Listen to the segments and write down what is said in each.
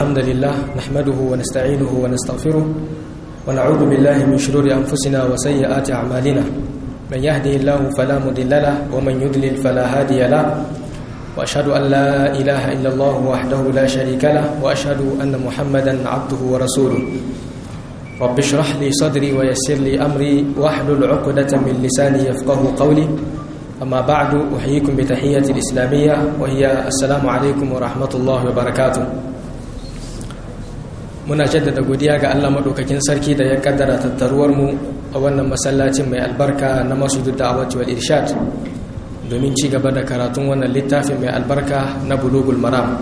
الحمد لله نحمده ونستعينه ونستغفره ونعوذ بالله من شرور أنفسنا وسيئات أعمالنا من يهده الله فلا مضل له ومن يضلل فلا هادي له وأشهد أن لا إله إلا الله وحده لا شريك له وأشهد أن محمدا عبده ورسوله رب اشرح لي صدري ويسر لي أمري واحلل عقدة من لساني يفقه قولي أما بعد أحييكم بتحية الإسلامية وهي السلام عليكم ورحمة الله وبركاته muna jaddada godiya ga Allah madaukakin sarki da ya kaddara tattaruwar mu a wannan masallacin mai albarka na Masjidud Da'awati wal Irshad domin ci gaba da karatun wannan littafin mai albarka na Bulugul Maram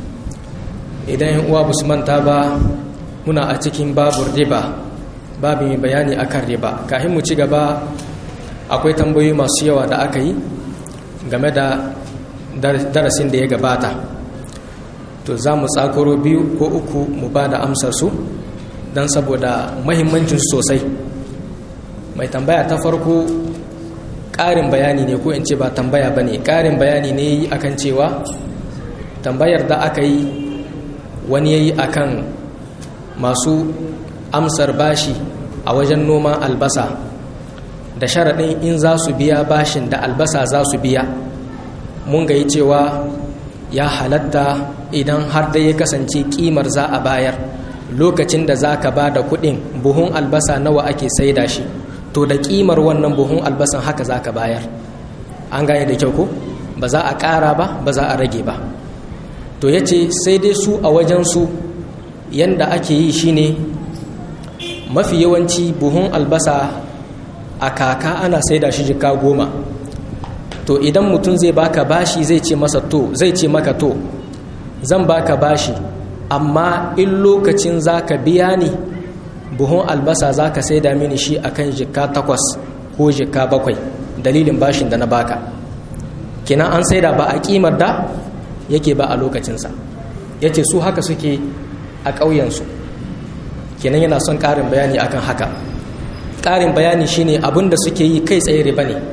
idan yan uwa su manta ba muna a cikin babur riba babu mai bayani akan riba kafin mu ci gaba akwai tambayoyi masu yawa da aka yi game da darasin da ya gabata to za mu tsakoro biyu ko uku mu ba da amsarsu don saboda mahimmancinsu sosai mai tambaya ta farko ƙarin bayani ne ko in ce ba tambaya ba ne ƙarin bayani ne yi akan cewa tambayar da aka yi wani ya yi akan masu amsar bashi a wajen noman albasa da sharaɗin in za su biya bashin da albasa za su biya mun ga yi cewa ya halatta idan har da ya kasance kimar za a bayar lokacin da za ka ba da kuɗin buhun albasa nawa ake saida shi to da kimar wannan buhun albasan haka za ka bayar an gane da kyau ko ba za a ƙara ba ba za a rage ba to ya ce sai dai su a wajensu yanda ake yi shine mafi yawanci buhun albasa a kaka ana saida shi jika goma to idan mutum zai baka bashi zai ce masa to zai ce maka to zan baka bashi amma in lokacin zaka biya ni buhun albasa zaka saida mini shi akan jika takwas ko jika bakwai dalilin bashin da na baka kenan an saida ba a kimar da yake ba a lokacinsa yace su haka suke a ƙauyensu kenan yana son ƙarin bayani akan haka ƙarin bayani shine abin da suke yi kai tsaye riba ne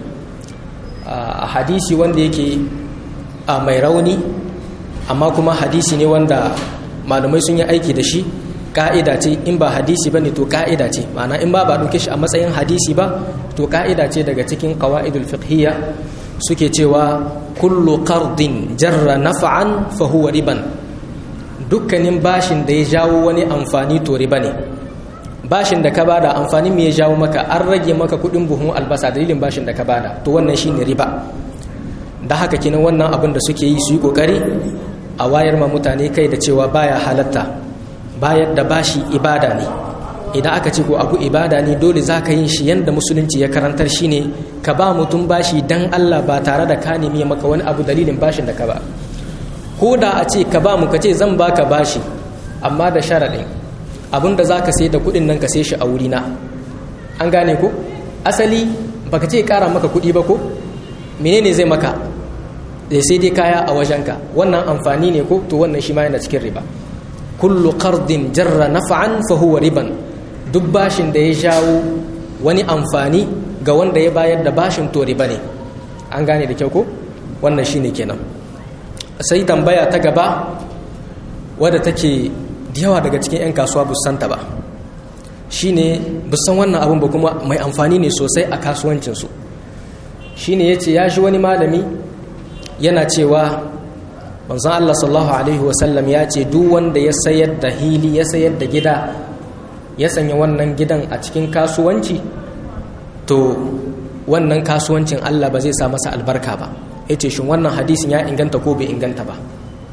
a hadisi wanda yake a mai rauni amma kuma hadisi ne wanda malamai sun yi aiki da shi ka'ida ce in ba hadisi ba ne to ka'ida ce ma'ana in ba ba ɗauke shi a matsayin hadisi ba to ka'ida ce daga cikin qawa'idul fiqhiyya suke cewa kullu qardin jarra naf'an fa huwa riban dukkanin bashin da ya jawo wani amfani to riba ne bashin da ka bada amfanin me ya jawo maka an rage maka kudin buhun albasa dalilin bashin da ka bada to wannan shine riba da haka kinan wannan abin da suke yi su yi kokari a wayar ma mutane kai da cewa baya halatta bayar da bashi ibada ne idan aka ce ko abu ibada ne dole za ka yin shi yadda musulunci ya karantar shi ne ka ba mutum bashi dan Allah ba tare da ka nemi maka wani abu dalilin bashin da ka ba ko da a ce ka ba mu ka ce zan baka bashi amma da sharaɗin abinda za ka sai da kudin nan ka sai shi a wurina an gane ko asali baka ce kara maka kudi ba ko menene zai maka zai sai dai kaya a wajenka wannan amfani ne ko to wannan shi ma yana cikin riba kullu qardin jarra naf'an fa huwa riban duk bashin da ya jawo wani amfani ga wanda ya bayar da bashin to riba ne an gane da kyau ko wannan shine kenan sai tambaya ta gaba wadda take da yawa daga cikin 'yan kasuwa bu santa ba shi ne busan wannan abin ba kuma mai amfani ne sosai a kasuwancinsu shi ne ya ce ya shi wani malami yana cewa manzan Allah sallallahu Alaihi wasallam ya ce duk wanda ya sayar da hili ya sayar da gida ya sanya wannan gidan a cikin kasuwanci to wannan kasuwancin Allah ba zai sa masa albarka ba ya ce shi wannan hadisin ya inganta ko bai inganta ba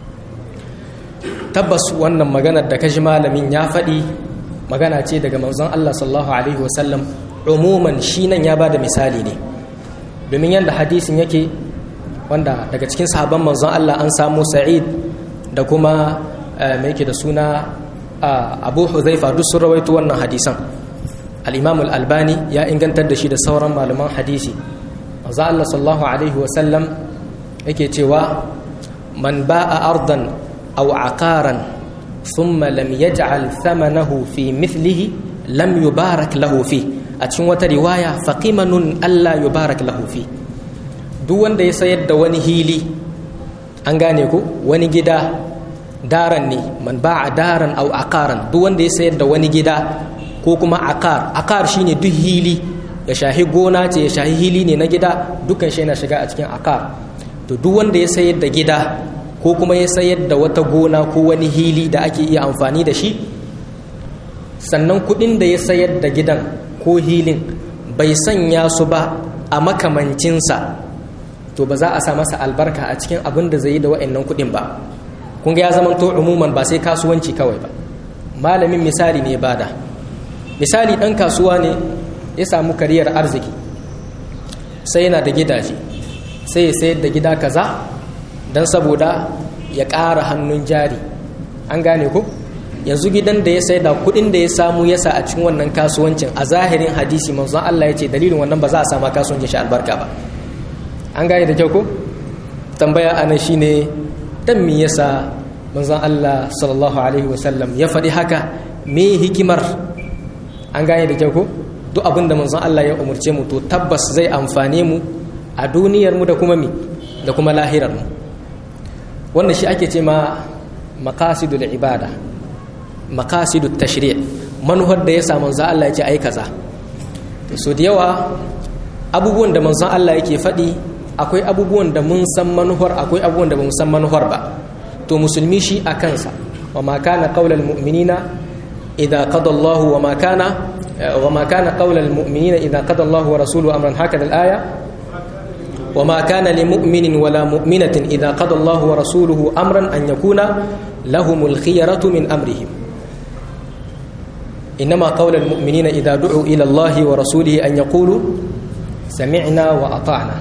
tabbas wannan maganar da kaji malamin ya faɗi magana ce daga manzon Allah sallallahu alaihi wasallam umuman shi nan ya bada misali ne domin yadda hadisin yake wanda daga cikin sahabban manzon Allah an samu Sa'id da kuma mai yake da suna Abu Huzaifa duk sun rawaito wannan hadisan al-Imam al-Albani ya ingantar da shi da sauran malaman hadisi manzon Allah sallallahu alaihi wasallam yake cewa man ba'a ardan أو عقارا ثم لم يجعل ثمنه في مثله لم يبارك له فيه أتشن رواية فقمن ألا يبارك له فيه duk wanda ya sayar da wani hili an gane ku wani gida daran ne man ba'a daran au aqaran duk wanda ya sayar da wani gida ko kuma aqar aqar shine duk hili ya shahi gona ce ya shahi hili ne na gida dukkan shi yana shiga a cikin aqar to duk wanda ya sayar da gida ko kuma ya sayar da wata gona ko wani hili da ake iya amfani da shi sannan kuɗin da ya sayar da gidan ko hilin bai sanya su ba a makamancinsa to ba za a sa masa albarka a cikin abin da zai yi da wa'annan kuɗin ba kun ga ya zama to umuman ba sai kasuwanci kawai ba malamin misali ne bada misali ɗan kasuwa ne ya samu kariyar arziki sai yana da gidaje sai ya sayar da gida kaza don saboda ya ƙara hannun jari an gane ku yanzu gidan da ya sai da kuɗin da ya samu ya sa a cikin wannan kasuwancin a zahirin hadisi manzon Allah ya ce dalilin wannan ba za a sama kasuwancin shi albarka ba an gane da kyau ko tambaya ana shine dan me yasa manzon Allah sallallahu alaihi wasallam ya faɗi haka me hikimar an gane da kyau ko duk abin da manzon Allah ya umurce mu to tabbas zai amfane mu a duniyar mu da kuma mi da kuma lahirar mu wannan shi ake ce ma maqasidul ibada maqasidut tashri' manuhar da ya sa manzon Allah ya ce ai kaza so da yawa abubuwan da manzon Allah yake faɗi akwai abubuwan da mun san manuhar akwai abubuwan da ba mu san manuhar ba to musulmi shi a kansa wa ma kana qaulal mu'minina idza qada Allah wa ma kana wa ma kana qaulal mu'minina idza qada Allah wa rasuluhu amran hakada al-aya wa ma kana li mu'minin wala mu'minatin idza qada Allah wa rasuluhu amran an yakuna lahumul khiyaratu min amrihim إنما قول المؤمنين إذا دعوا إلى الله ورسوله أن يقولوا سمعنا وأطعنا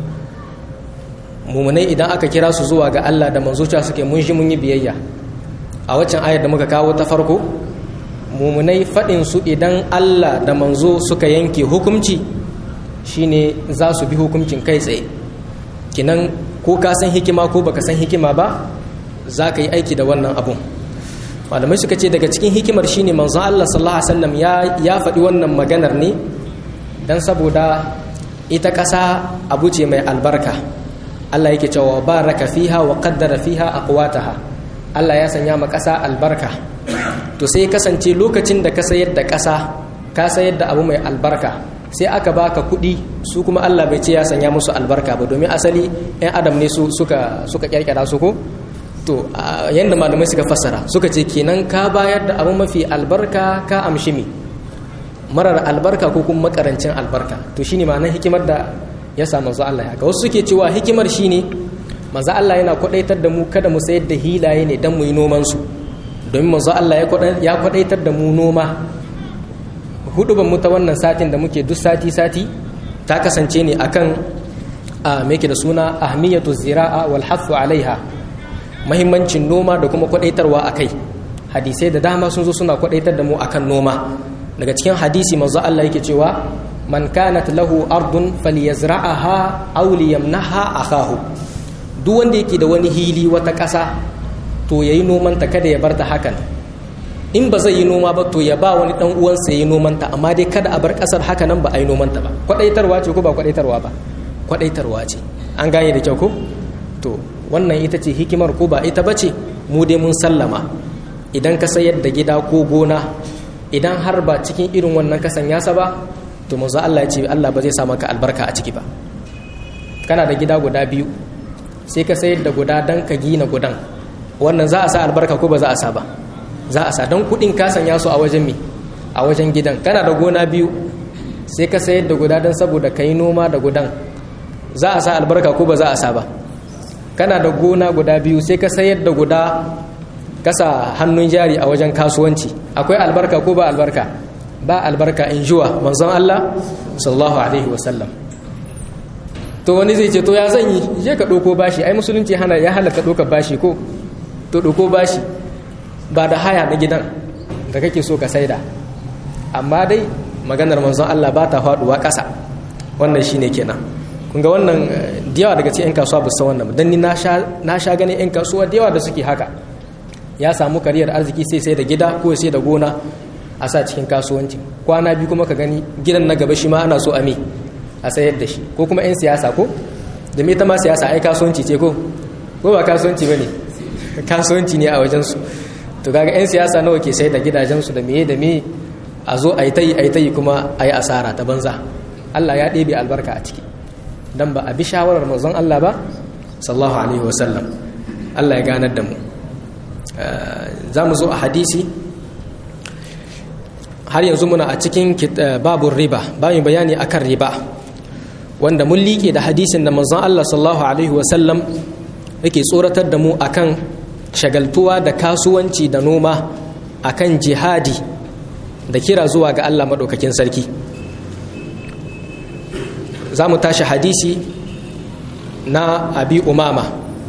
mumunai idan aka kira su zuwa ga Allah da manzuciya suke mun shi mun yi biyayya a waccan ayar da muka kawo ta farko mumunai faɗin su idan Allah da manzo suka yanke hukunci shine za su bi hukuncin kai tsaye kinan ko ka san hikima ko baka san hikima ba za ka yi aiki da wannan abun malamai suka ce daga cikin hikimar shine manzon Allah sallallahu alaihi wasallam ya ya faɗi wannan maganar ne dan saboda ita ƙasa abu ce mai albarka Allah yake cewa baraka fiha wa qaddara fiha aqwataha Allah ya sanya ma ƙasa albarka to sai kasance lokacin da ka sayar da ƙasa ka sayar da abu mai albarka sai aka baka kuɗi su kuma Allah bai ce ya sanya musu albarka ba domin asali 'yan adam ne su suka suka kyarkyara su ko to yadda malamai suka fassara suka ce kenan ka bayar da abu mafi albarka ka amshi mi marar albarka ko kuma makarancin albarka to shine ma'anar hikimar da ya sa manzo Allah ya ga wasu suke cewa hikimar shine manzo Allah yana kwadaitar da mu kada mu sayar da hilaye ne dan mu yi noman su domin manzo Allah ya kwadaitar da mu noma hudu ban mu ta wannan satin da muke duk sati sati ta kasance ne akan a me da suna ahmiyatu zira'a wal hafu alaiha mahimmancin noma da kuma kwadaitarwa a kai hadisai da dama sun zo suna kwadaitar da mu akan noma daga cikin hadisi manzo Allah yake cewa man kanat lahu ardun falyazra'aha aw liyamnaha akahu duk wanda yake da wani hili wata ƙasa to yayi noman ta kada ya bar ta hakan in ba zai yi noma ba to ya ba wani dan uwansa yayi noman ta amma dai kada a bar ƙasar haka nan ba a yi noman ta ba kwadaitarwa ce ko ba kwadaitarwa ba kwadaitarwa ce an gane da kyau ko to wannan ita ce hikimar ko ba ita bace mu dai mun sallama idan ka sayar da gida ko gona idan har ba cikin irin wannan kasan yasa ba to manzo Allah ya ce Allah ba zai sa maka albarka a ciki ba kana da gida guda biyu sai ka sayar da guda dan ka gina gudan wannan za a sa albarka ko ba za a sa ba za a sa don kudin ka sanya su a wajen mi a wajen gidan kana da gona biyu sai ka sayar da guda dan saboda ka yi noma da gudan za a sa albarka ko ba za a sa ba kana da gona guda biyu sai ka sayar da guda kasa hannun jari a wajen kasuwanci akwai albarka ko ba albarka ba albarka in juwa manzon Allah sallallahu alaihi wasallam to wani zai ce to ya zan yi je ka ɗauko bashi ai musulunci hana ya halatta ɗauka bashi ko to ɗauko bashi ba da haya na gidan da kake so ka saida amma dai maganar manzon Allah ba ta faɗuwa ƙasa wannan shine kenan kun ga wannan da yawa daga cikin 'yan kasuwa ba san wannan dan ni na sha ganin 'yan kasuwa da yawa da suke haka ya samu kariyar arziki sai sai da gida ko sai da gona a sa cikin kasuwanci kwana biyu kuma ka gani gidan na gaba shi ma ana so a me a sayar da shi ko kuma 'yan siyasa ko da me ta ma siyasa ai kasuwanci ce ko ko ba kasuwanci ba ne kasuwanci ne a wajensu to kaga 'yan siyasa nawa ke sai da gidajensu da meye da meye a zo a yi ta yi a yi ta yi kuma a yi asara ta banza Allah ya ɗebe albarka a ciki don ba a bi shawarar manzon Allah ba sallallahu alaihi wasallam Allah ya ganar da mu za mu zo a hadisi har yanzu muna a cikin babun riba bayan bayani akan riba wanda mun liƙe da hadisin da manzon Allah sallallahu alaihi wasallam yake tsoratar da mu akan shagaltuwa da kasuwanci da noma akan jihadi da kira zuwa ga Allah maɗaukakin sarki za mu tashi hadisi na abi umama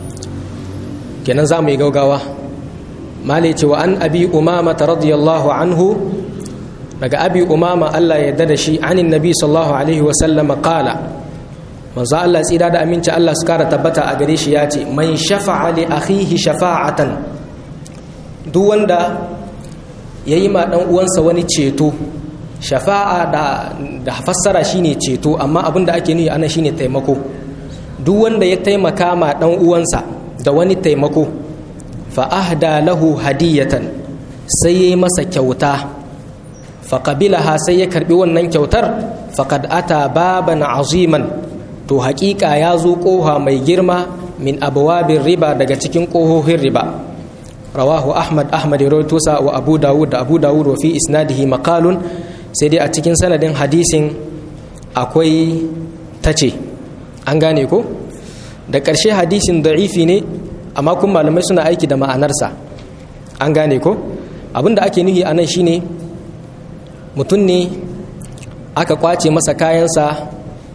kenan za mu yi gaugawa male cewa an abi umama ta radiyallahu anhu daga abi umama Allah ya da shi anin nabi sallallahu alaihi wasallama kala manzo Allah tsira da aminci Allah su kara tabbata a gare shi ya ce man shafa'a li akhihi shafa'atan duk wanda yayi ma dan uwansa wani ceto shafa'a da da fassara shine ceto amma abin da ake nufi ana shine taimako duk wanda ya taimaka ma dan uwansa da wani taimako fa ahda lahu hadiyatan sai yayi masa kyauta fa qabilaha sai ya karbi wannan kyautar faqad ata baban aziman to haƙiƙa ya zo ƙoha mai girma min abwabin riba daga cikin ƙohohin riba rawahu ahmad ahmad rawaitosa wa abu dawud da abu dawud wa fi isnadihi maqalun sai dai a cikin sanadin hadisin akwai tace an gane ko da ƙarshe hadisin da'ifi ne amma kun malamai suna aiki da ma'anarsa an gane ko abinda ake nuhi a nan shine mutum ne aka kwace masa kayansa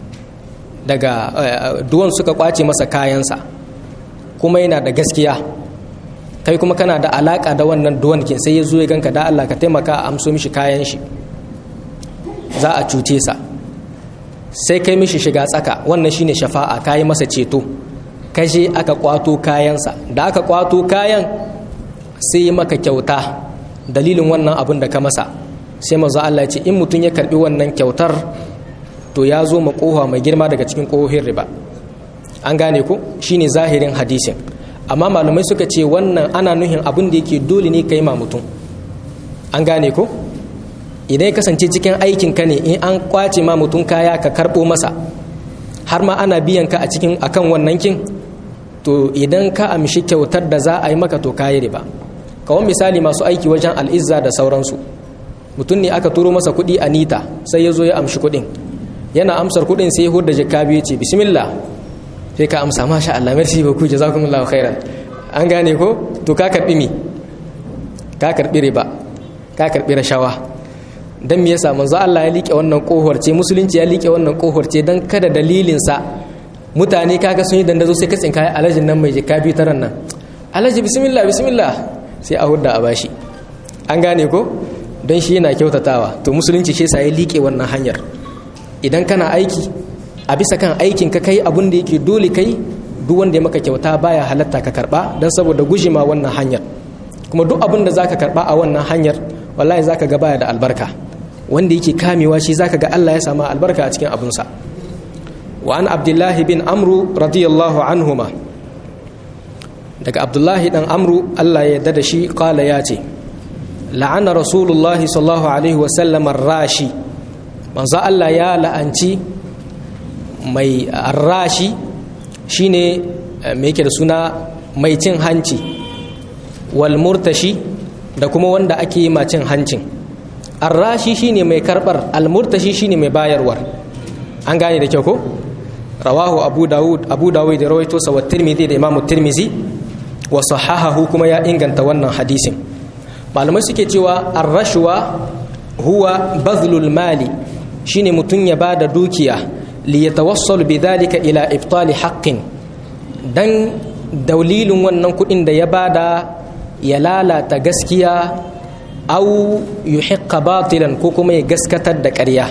daga duwan suka kwace masa kayansa kuma yana da gaskiya kai kuma kana da alaka da wannan duwan kin sai ya zo ya ganka da Allah ka taimaka a amso mishi kayan shi za a cuce sa sai kai mishi shiga tsaka wannan shine shafa'a kayi masa ceto kashe aka kwato kayansa da aka kwato kayan sai maka kyauta dalilin wannan abin da ka masa sai manzo Allah ya ce in mutum ya karbi wannan kyautar to ya zo makoha mai girma daga cikin kohohin riba an gane ko shine zahirin hadisin amma malamai suka ce wannan ana nuhin abin da yake dole ne ka yi ma mutum an gane ko idan ya kasance cikin aikin ka ne in an kwace ma mutum kaya ka karɓo masa har ma ana biyan ka a cikin akan wannan kin to idan ka amshi kyautar da za a yi maka to kayi riba kawon misali masu aiki wajen al'izza da sauransu mutum ne aka turo masa kuɗi a nita sai ya zo ya amshi kuɗin yana amsar kuɗin sai ya hudda jaka biyu ce bismillah sai ka amsa masha Allah merci beaucoup jazakumullahu khairan an gane ko to ka karbi mi ka karbi riba ka karbi rashawa dan me yasa manzo Allah ya like wannan kohor ce musulunci ya like wannan kohor ce dan kada dalilin sa mutane kaga sun yi dandazo sai ka tsinka alajin nan mai jaka biyu taran nan alaji bismillah bismillah sai a hudda a bashi an gane ko don shi yana kyautatawa to musulunci shi sa ya like wannan hanyar idan kana aiki a bisa kan aikin ka kai abin da yake dole kai duk wanda ya maka kyauta baya halatta ka karba don saboda gujima wannan hanyar kuma duk abin da zaka karba a wannan hanyar wallahi zaka ga baya da albarka wanda yake kamewa shi zaka ga Allah ya sama albarka a cikin abinsa wa an abdullahi bin amru radiyallahu anhuma daga abdullahi dan amru Allah ya yarda da shi kala ya ce la'ana rasulullahi sallallahu alaihi wasallam rashi manzo Allah ya la'anci mai rashi shine mai yake da suna mai cin hanci wal murtashi da kuma wanda ake yi ma cin hancin arrashi shine mai karbar al murtashi shine mai bayarwar an gane da kyau ko rawahu abu dawud abu dawud da rawaito sa wa tirmidhi da imamu tirmizi wa sahahahu kuma ya inganta wannan hadisin malamai suke cewa arrashwa huwa bazlul mali shine mutum ya bada dukiya li yatawassalu bidhalika ila ibtali haqqin dan dalilin wannan kudin da ya bada ya lalata gaskiya au yuhiqqa batilan ko kuma ya gaskatar da ƙarya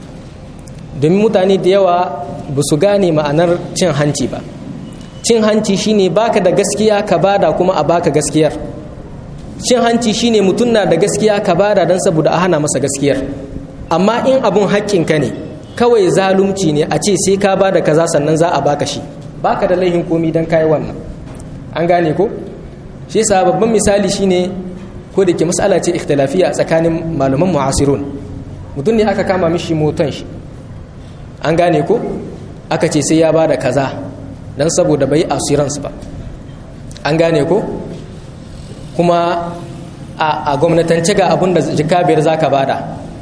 domin mutane da yawa ba su gane ma'anar cin hanci ba cin hanci shine baka da gaskiya ka bada kuma a baka gaskiyar cin hanci shine mutum na da gaskiya ka bada don saboda a hana masa gaskiyar amma in abun haƙƙinka ne kawai zalunci ne a ce sai ka bada kaza sannan za a baka shi baka da laihin komi don kayi wannan an gane ko shi yasa babban misali shine ko da ke mas'ala ce ikhtilafiya tsakanin malaman mu'asirun mutum ne aka kama mishi motan shi an gane ko aka ce sai ya bada kaza dan saboda bai assurance ba an gane ko kuma a gwamnatance ga abin da jika biyar za ka bada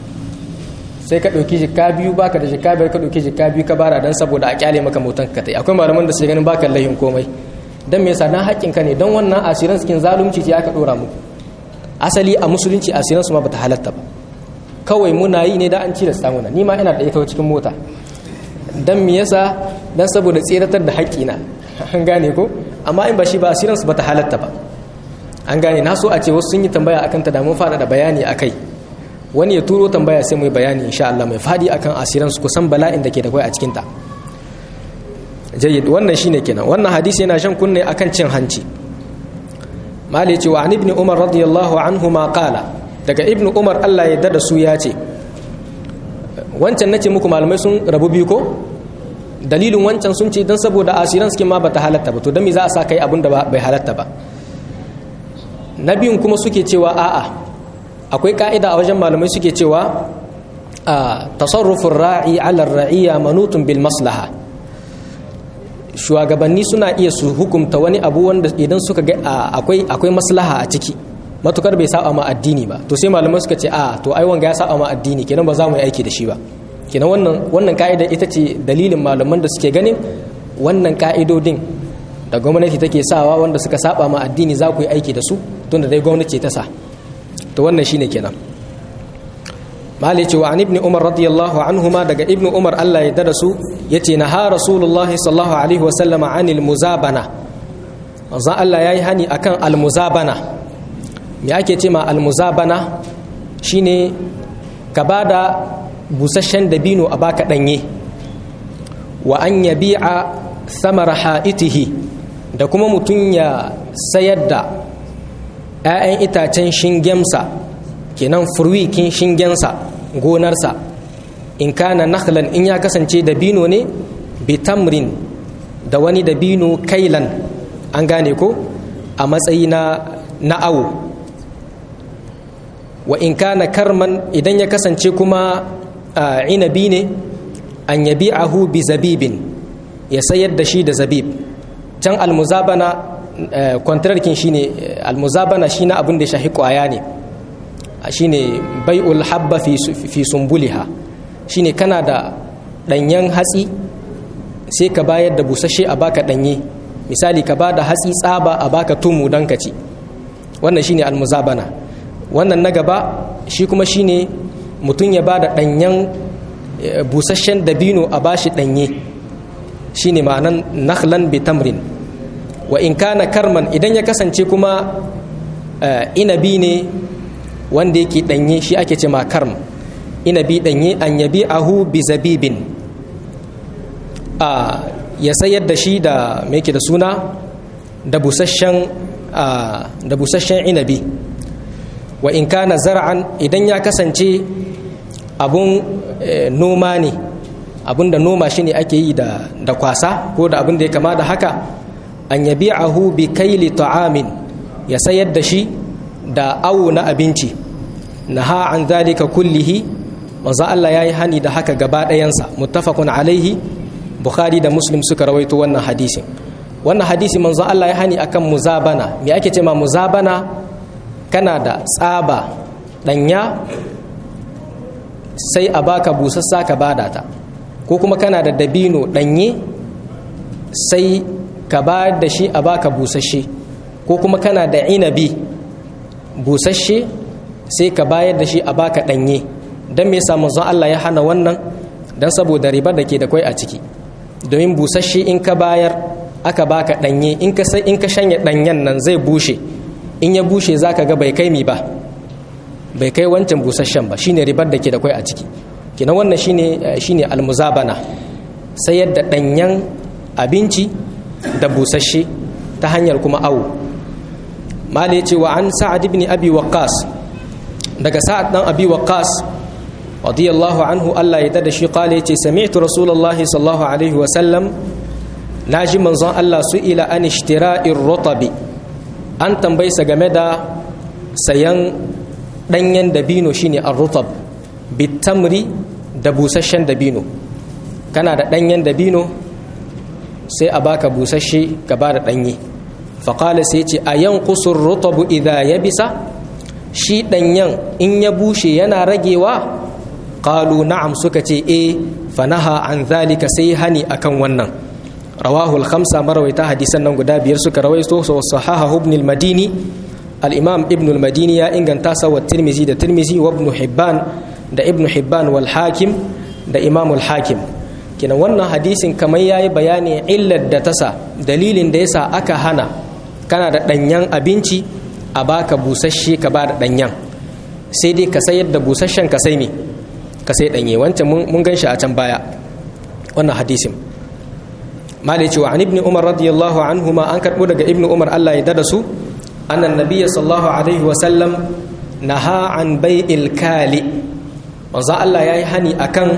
sai ka ɗauki jika biyu baka da jika biyar ka ɗauki jika biyu ka bada don saboda a kyale maka motan ka tai akwai malaman da su ganin baka layin komai don me yasa dan haƙƙin ka ne don wannan asirin cikin zalunci ce aka ɗora muku asali a musulunci asirin su ma bata halatta ba kawai muna yi ne da an cilasta muna ni ma ina da ita cikin mota don me yasa don saboda tseratar da haƙƙina an gane ko amma in ba shi ba asirin su bata halatta ba an gane na so a ce wasu sun yi tambaya akan ta da mun fada da bayani akai wani ya turo tambaya sai mu yi bayani insha Allah mai fadi akan asiran su kusan bala'in da ke da kai a cikin ta jayyid wannan shine kenan wannan hadisi yana shan kunne akan cin hanci mali ce wa ibn umar radiyallahu anhu ma qala daga ibn umar Allah ya dada su ya ce wancan nace muku malamai sun rabu biyu ko dalilin wancan sun ce dan saboda asiran suke ma bata halatta ba to dan me za a sa kai abin da bai halatta ba na biyun kuma suke cewa a'a akwai ka'ida a wajen malamai suke cewa a tasarrufin ra'i alar ra'iya manutun bil maslaha shugabanni suna iya su hukumta wani abu wanda idan suka ga akwai akwai maslaha a ciki matukar bai saba ma addini ba to sai malamai suka ce a to ai wanga ya saba ma addini kenan ba za mu yi aiki da shi ba kenan wannan wannan ka'ida ita ce dalilin malaman da suke ganin wannan ka'idodin da gwamnati take sawa wanda suka saba ma addini za ku yi aiki da su tunda dai gwamnati ta sa to wannan shine kenan mali ce wa an ibn umar radiyallahu anhuma daga ibn umar Allah ya dada su yace na ha rasulullahi sallallahu alaihi wa sallama anil muzabana manzon Allah yayi hani akan al muzabana me ake ce ma al muzabana shine ka bada busasshen dabino a baka danye wa an yabi'a samara ha'itihi da kuma mutum ya sayar da 'ya'yan itacen shingensa kenan furwikin shingensa gonarsa in kana nakhlan in ya kasance dabino ne bitamrin da wani dabino kailan an gane ko a matsayi na na'awo wa in kana karman idan ya kasance kuma inabi ne an yabi'ahu bi zabibin ya sayar da shi da zabib can almuzabana kwantararkin shi ne almuzabana shi na abin da shahi kwaya ne shi ne bai'ul habba fi sumbuliha shi ne kana da ɗanyen hatsi sai ka bayar da busashe a baka ɗanye misali ka ba da hatsi tsaba a baka tumu don ka ci wannan shi ne almuzabana wannan na gaba shi kuma shi ne mutum ya ba da ɗanyen busasshen dabino a bashi ɗanye shi ne ma'anan nakhlan bitamrin wa in kana karman idan ya kasance kuma inabi ne wanda yake danye shi ake ce ma karm inabi danye an yabi ahu bi zabibin a ya sayar da shi da me yake da suna da busasshen da busasshen inabi wa in kana zar'an idan ya kasance abun noma ne abun da noma shi ne ake yi da kwasa ko da abun da ya kama da haka an yabi'ahu bi kaili ta'amin ya sayar da shi da awo na abinci naha an zalika kullihi manzo Allah yayi hani da haka gaba ɗayansa muttafaqun alaihi bukhari da muslim suka rawaito wannan hadisin wannan hadisi manzo Allah ya hani akan muzabana me ake ce ma muzabana kana da tsaba danya sai a baka busassa ka bada ta ko kuma kana da dabino danye sai ka ba da shi a baka busasshe ko kuma kana da inabi busasshe sai ka bayar da shi a baka danye don me yasa manzon Allah ya hana wannan don saboda ribar da ke da kwai a ciki domin busasshe in ka bayar aka baka danye in ka sai in ka shanya danyen nan zai bushe in ya bushe zaka ga bai kai mi ba bai kai wancan busasshen ba shine ribar da ke da kwai a ciki kenan wannan shine shine almuzabana sayar da danyen abinci da busasshe ta hanyar kuma awo mala ya ce wa an sa'ad ibn abi waqqas daga sa'ad dan abi waqqas radiyallahu anhu Allah ya dada shi qala yace sami'tu rasulullahi sallallahu alaihi wa sallam naji manzon Allah su ila an ishtira'ir rutabi an tambayi sa game da sayan ɗanyen dabino shine ar-rutab bitamri da busasshen dabino kana da ɗanyen dabino sai a baka busasshe ka ba da ɗanye faƙala sai ce a yan kusur rutabu idha ya bisa shi ɗanyen in ya bushe yana ragewa ƙalu na'am suka ce e fanaha an zalika sai hani akan wannan rawahul khamsa marawaita hadisan nan guda biyar suka rawaito su sahaha ibn al-madini al-imam ibn al-madini ya inganta sa wa tirmizi da tirmizi wa ibn hibban da ibn hibban wal hakim da imam al-hakim kina wannan hadisin kamar yayi bayani illar da tasa dalilin da yasa aka hana kana da danyen abinci a baka busasshe ka ba da danyen sai dai ka sayar da busasshen ka sai me ka sai danye wancan mun gan shi a can baya wannan hadisin malai cewa an ibn umar radiyallahu anhu ma an karbo daga ibn umar Allah ya dada su annan nabiyyi sallallahu alaihi wa sallam naha an bai'il kali manzo Allah yayi hani akan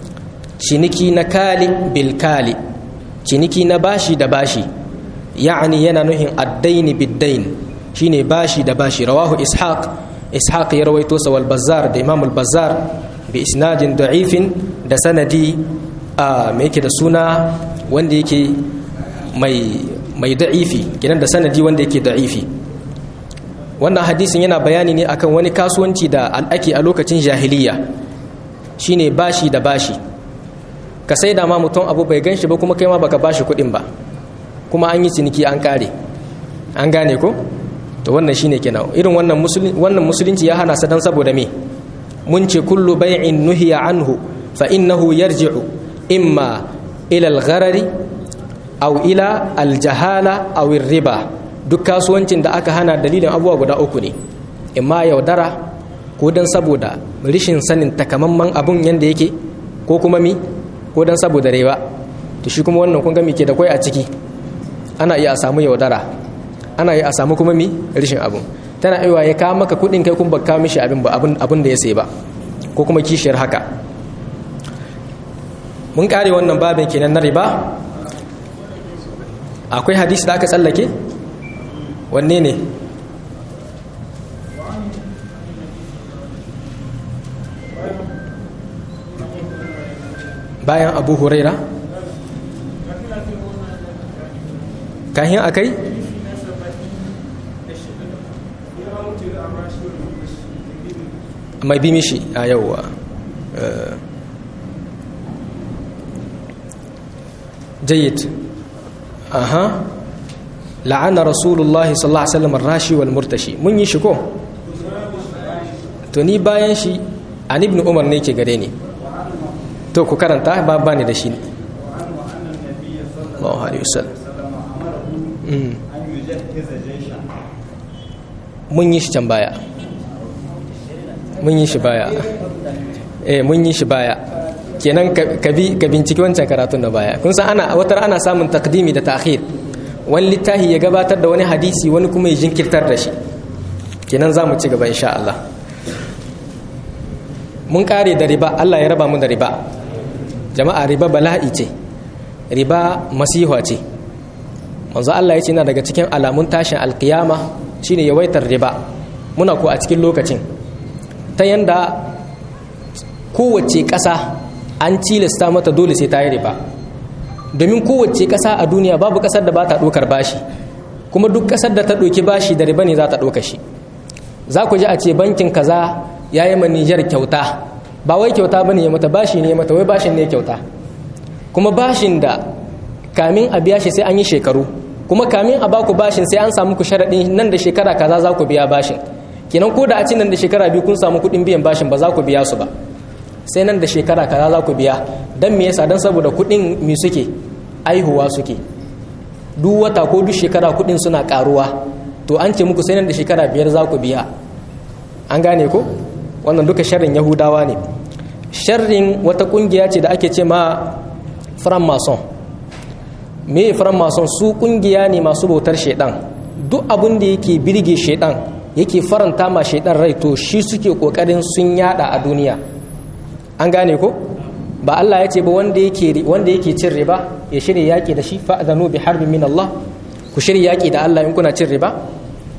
ciniki na kali bil kali ciniki na bashi da bashi ya'ani yana nuhin addaini biddain shine bashi da bashi rawahu ishaq ishaq ya rawaito sa wal bazzar da imam al bazzar bi isnadin da'ifin da sanadi a me yake da suna wanda yake mai mai da'ifi kinan da sanadi wanda yake da'ifi wannan hadisin yana bayani ne akan wani kasuwanci da al'aki a lokacin jahiliya shine bashi da bashi ka sai da ma mutum abu bai ganshi ba kuma kai ma baka bashi kuɗin ba kuma an yi ciniki an kare an gane ko to wannan shine kenan irin wannan musulunci wannan musulunci ya hana sa dan saboda me mun ce kullu bai'in nuhiya anhu fa innahu yarji'u imma ila al-gharari aw ila al-jahala aw riba duk kasuwancin da aka hana dalilin abubuwa guda uku ne imma yaudara ko dan saboda rishin sanin takamamman abun yanda yake ko kuma mi ko dan saboda rewa to shi kuma wannan kun ga me ke da kwai a ciki ana iya a samu yaudara ana iya a samu kuma mi rishin abun tana aiwa ya kawo maka kudin kai kun baka mishi abin ba abin da ya sai ba ko kuma kishiyar haka mun kare wannan babin kenan na riba akwai hadisi da aka tsallake wanne ne bayan abu huraira kahin akai mai bi mishi a yauwa jayyid aha la'ana rasulullahi sallallahu alaihi wasallam rashi wal murtashi mun yi shi ko to ni bayan shi an ibn umar ne ke gare ni to ku karanta ba bani da shi Allahu alaihi wasallam mun yi shi can baya mun yi shi baya eh mun yi shi baya kenan ka bi ka binciki wancan karatun da baya kun san ana watar ana samun takdimi da ta'khir wani littafi ya gabatar da wani hadisi wani kuma ya jinkirtar da shi kenan za mu ci gaba insha Allah mun kare da riba Allah ya raba mu da riba jama'a riba bala'i ce riba masiha ce manzo Allah ya ce yana daga cikin alamun tashin alkiyama shine yawaitar riba muna ko a cikin lokacin ta yanda kowace ƙasa an cilasta mata dole sai ta yi riba domin kowace ƙasa a duniya babu ƙasar da ba ta ɗaukar bashi kuma duk ƙasar da ta ɗauki bashi da riba ne za ta ɗauka shi za ku ji a ce bankin kaza ya yi ma Nijar kyauta ba wai kyauta ba ne ya mata bashi ne ya mata wai bashin ne kyauta kuma bashin da kamin a biya shi sai an yi shekaru kuma kamin a baku bashin sai an samu ku sharaɗin nan da shekara kaza za ku biya bashin kenan ko da a ci nan da shekara biyu kun samu kuɗin biyan bashin ba za ku biya su ba sai nan da shekara kaza za ku biya don me yasa don saboda kuɗin mi suke aihuwa suke duk wata ko duk shekara kuɗin suna ƙaruwa to an ce muku sai nan da shekara biyar za ku biya an gane ko wannan duka sharrin yahudawa ne sharrin wata ƙungiya ce da ake ce ma fran mason me fran mason su ƙungiya ne masu bautar shaidan duk abin da yake birge shaidan yake faranta ma shaidan rai to shi suke kokarin sun yada a duniya an gane ko ba Allah ya ce ba wanda yake wanda yake cin riba ya shirya yaki da shi fa'zanu bi harbin min Allah ku shirya yaki da Allah in kuna cin riba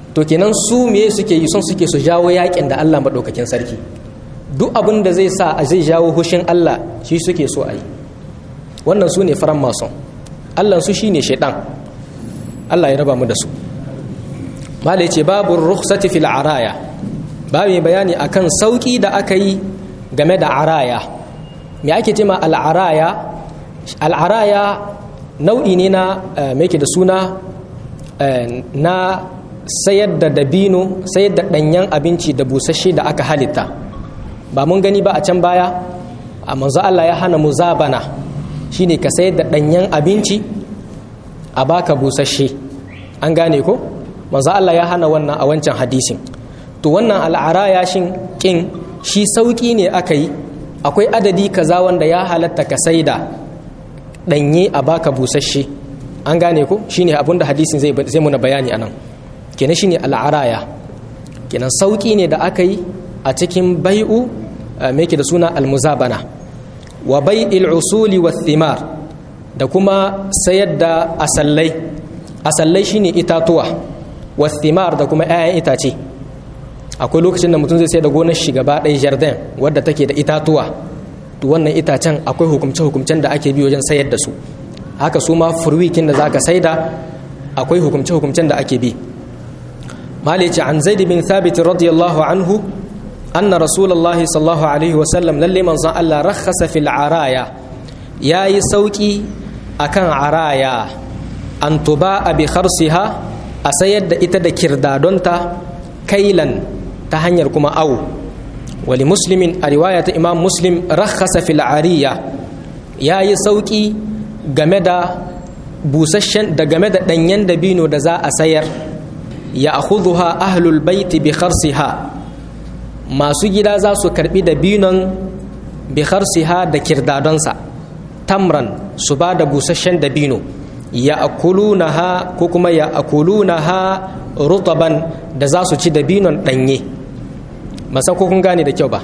to kenan su me suke yi son suke su jawo yakin da Allah maɗaukakin sarki duk abin da zai sa a zai jawo hushin Allah shi suke so a yi wannan su ne faran mason Allah su shine shaidan Allah ya raba mu da su malai ce babu rukhsati fil araya babu bayani akan sauki da aka yi game da araya me ake ce ma al'araya al'araya nau'i ne na me da suna na sayar da dabino sayar da ɗanyen abinci da busasshe da aka halitta ba mun gani ba a can baya a manzo Allah ya hana muzabana shine ka sayar da ɗanyen abinci a baka busasshe an gane ko manzo Allah ya hana wannan a wancan hadisin to wannan al'araya shin kin shi sauki ne aka yi akwai adadi kaza wanda ya halatta ka saida ɗanye a baka busasshe an gane ko shine abinda hadisin zai zai muna bayani anan kenan shine al'araya kenan sauki ne da aka yi a cikin bai'u me yake da suna almuzabana wa bai'il usuli wa thimar da kuma sayar da asallai asallai shine itatuwa wa thimar da kuma 'ya'yan itace akwai lokacin da mutum zai sai da gonar shi gaba ɗaya jardin wadda take da itatuwa to wannan itacen akwai hukumce hukumcen da ake bi wajen sayar da su haka su ma furwikin da zaka saida akwai hukumce hukumcen da ake bi malici an zaid bin thabit radiyallahu anhu anna rasulullahi sallallahu alaihi wa sallam lalle manzon Allah rakhasa fil araya yayi sauki akan araya an tuba bi kharsiha a sayar da ita da kirdadonta kailan ta hanyar kuma au wali muslimin a riwaya ta imam muslim rakhasa fil ariya yayi sauki game da busasshen da game da danyen dabino da za a sayar ya akhudhuha ahlul baiti bi kharsiha masu gida za su karbi dabinon bi kharsiha da kirdadonsa tamran su ba da busasshen dabino ya akulunaha ko kuma ya akulunaha rutaban da za su ci dabinon danye masa ko kun gane da kyau ba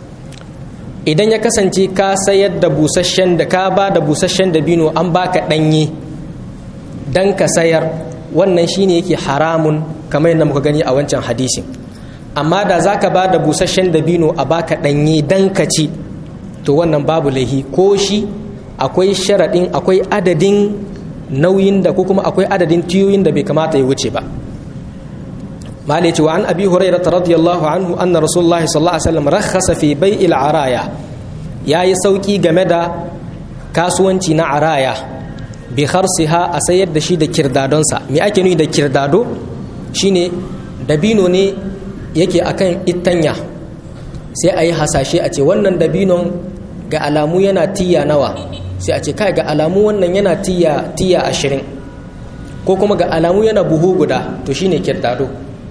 idan ya kasance ka sayar da busasshen da ka ba da busasshen dabino an baka danye dan ka sayar wannan shine yake haramun kamar yadda muka gani a wancan hadisin amma da za ka ba da busasshen dabino a baka ɗanye dan ka ci to wannan babu laihi ko shi akwai sharaɗin akwai adadin nauyin da ko kuma akwai adadin tiyoyin da bai kamata ya wuce ba mali ce wa an abi hurairah radiyallahu anhu anna rasulullahi sallallahu alaihi wasallam rakhasa fi bai'il araya yayi sauki game da kasuwanci na araya bi kharsiha a sayar da shi da kirdadonsa me ake nuni da kirdado shine dabino ne yake akan itanya sai a yi hasashe a ce wannan dabinon ga alamu yana tiya nawa sai a ce kai ga alamu wannan yana tiya tiya ashirin ko kuma ga alamu yana buhu guda to shine kirdado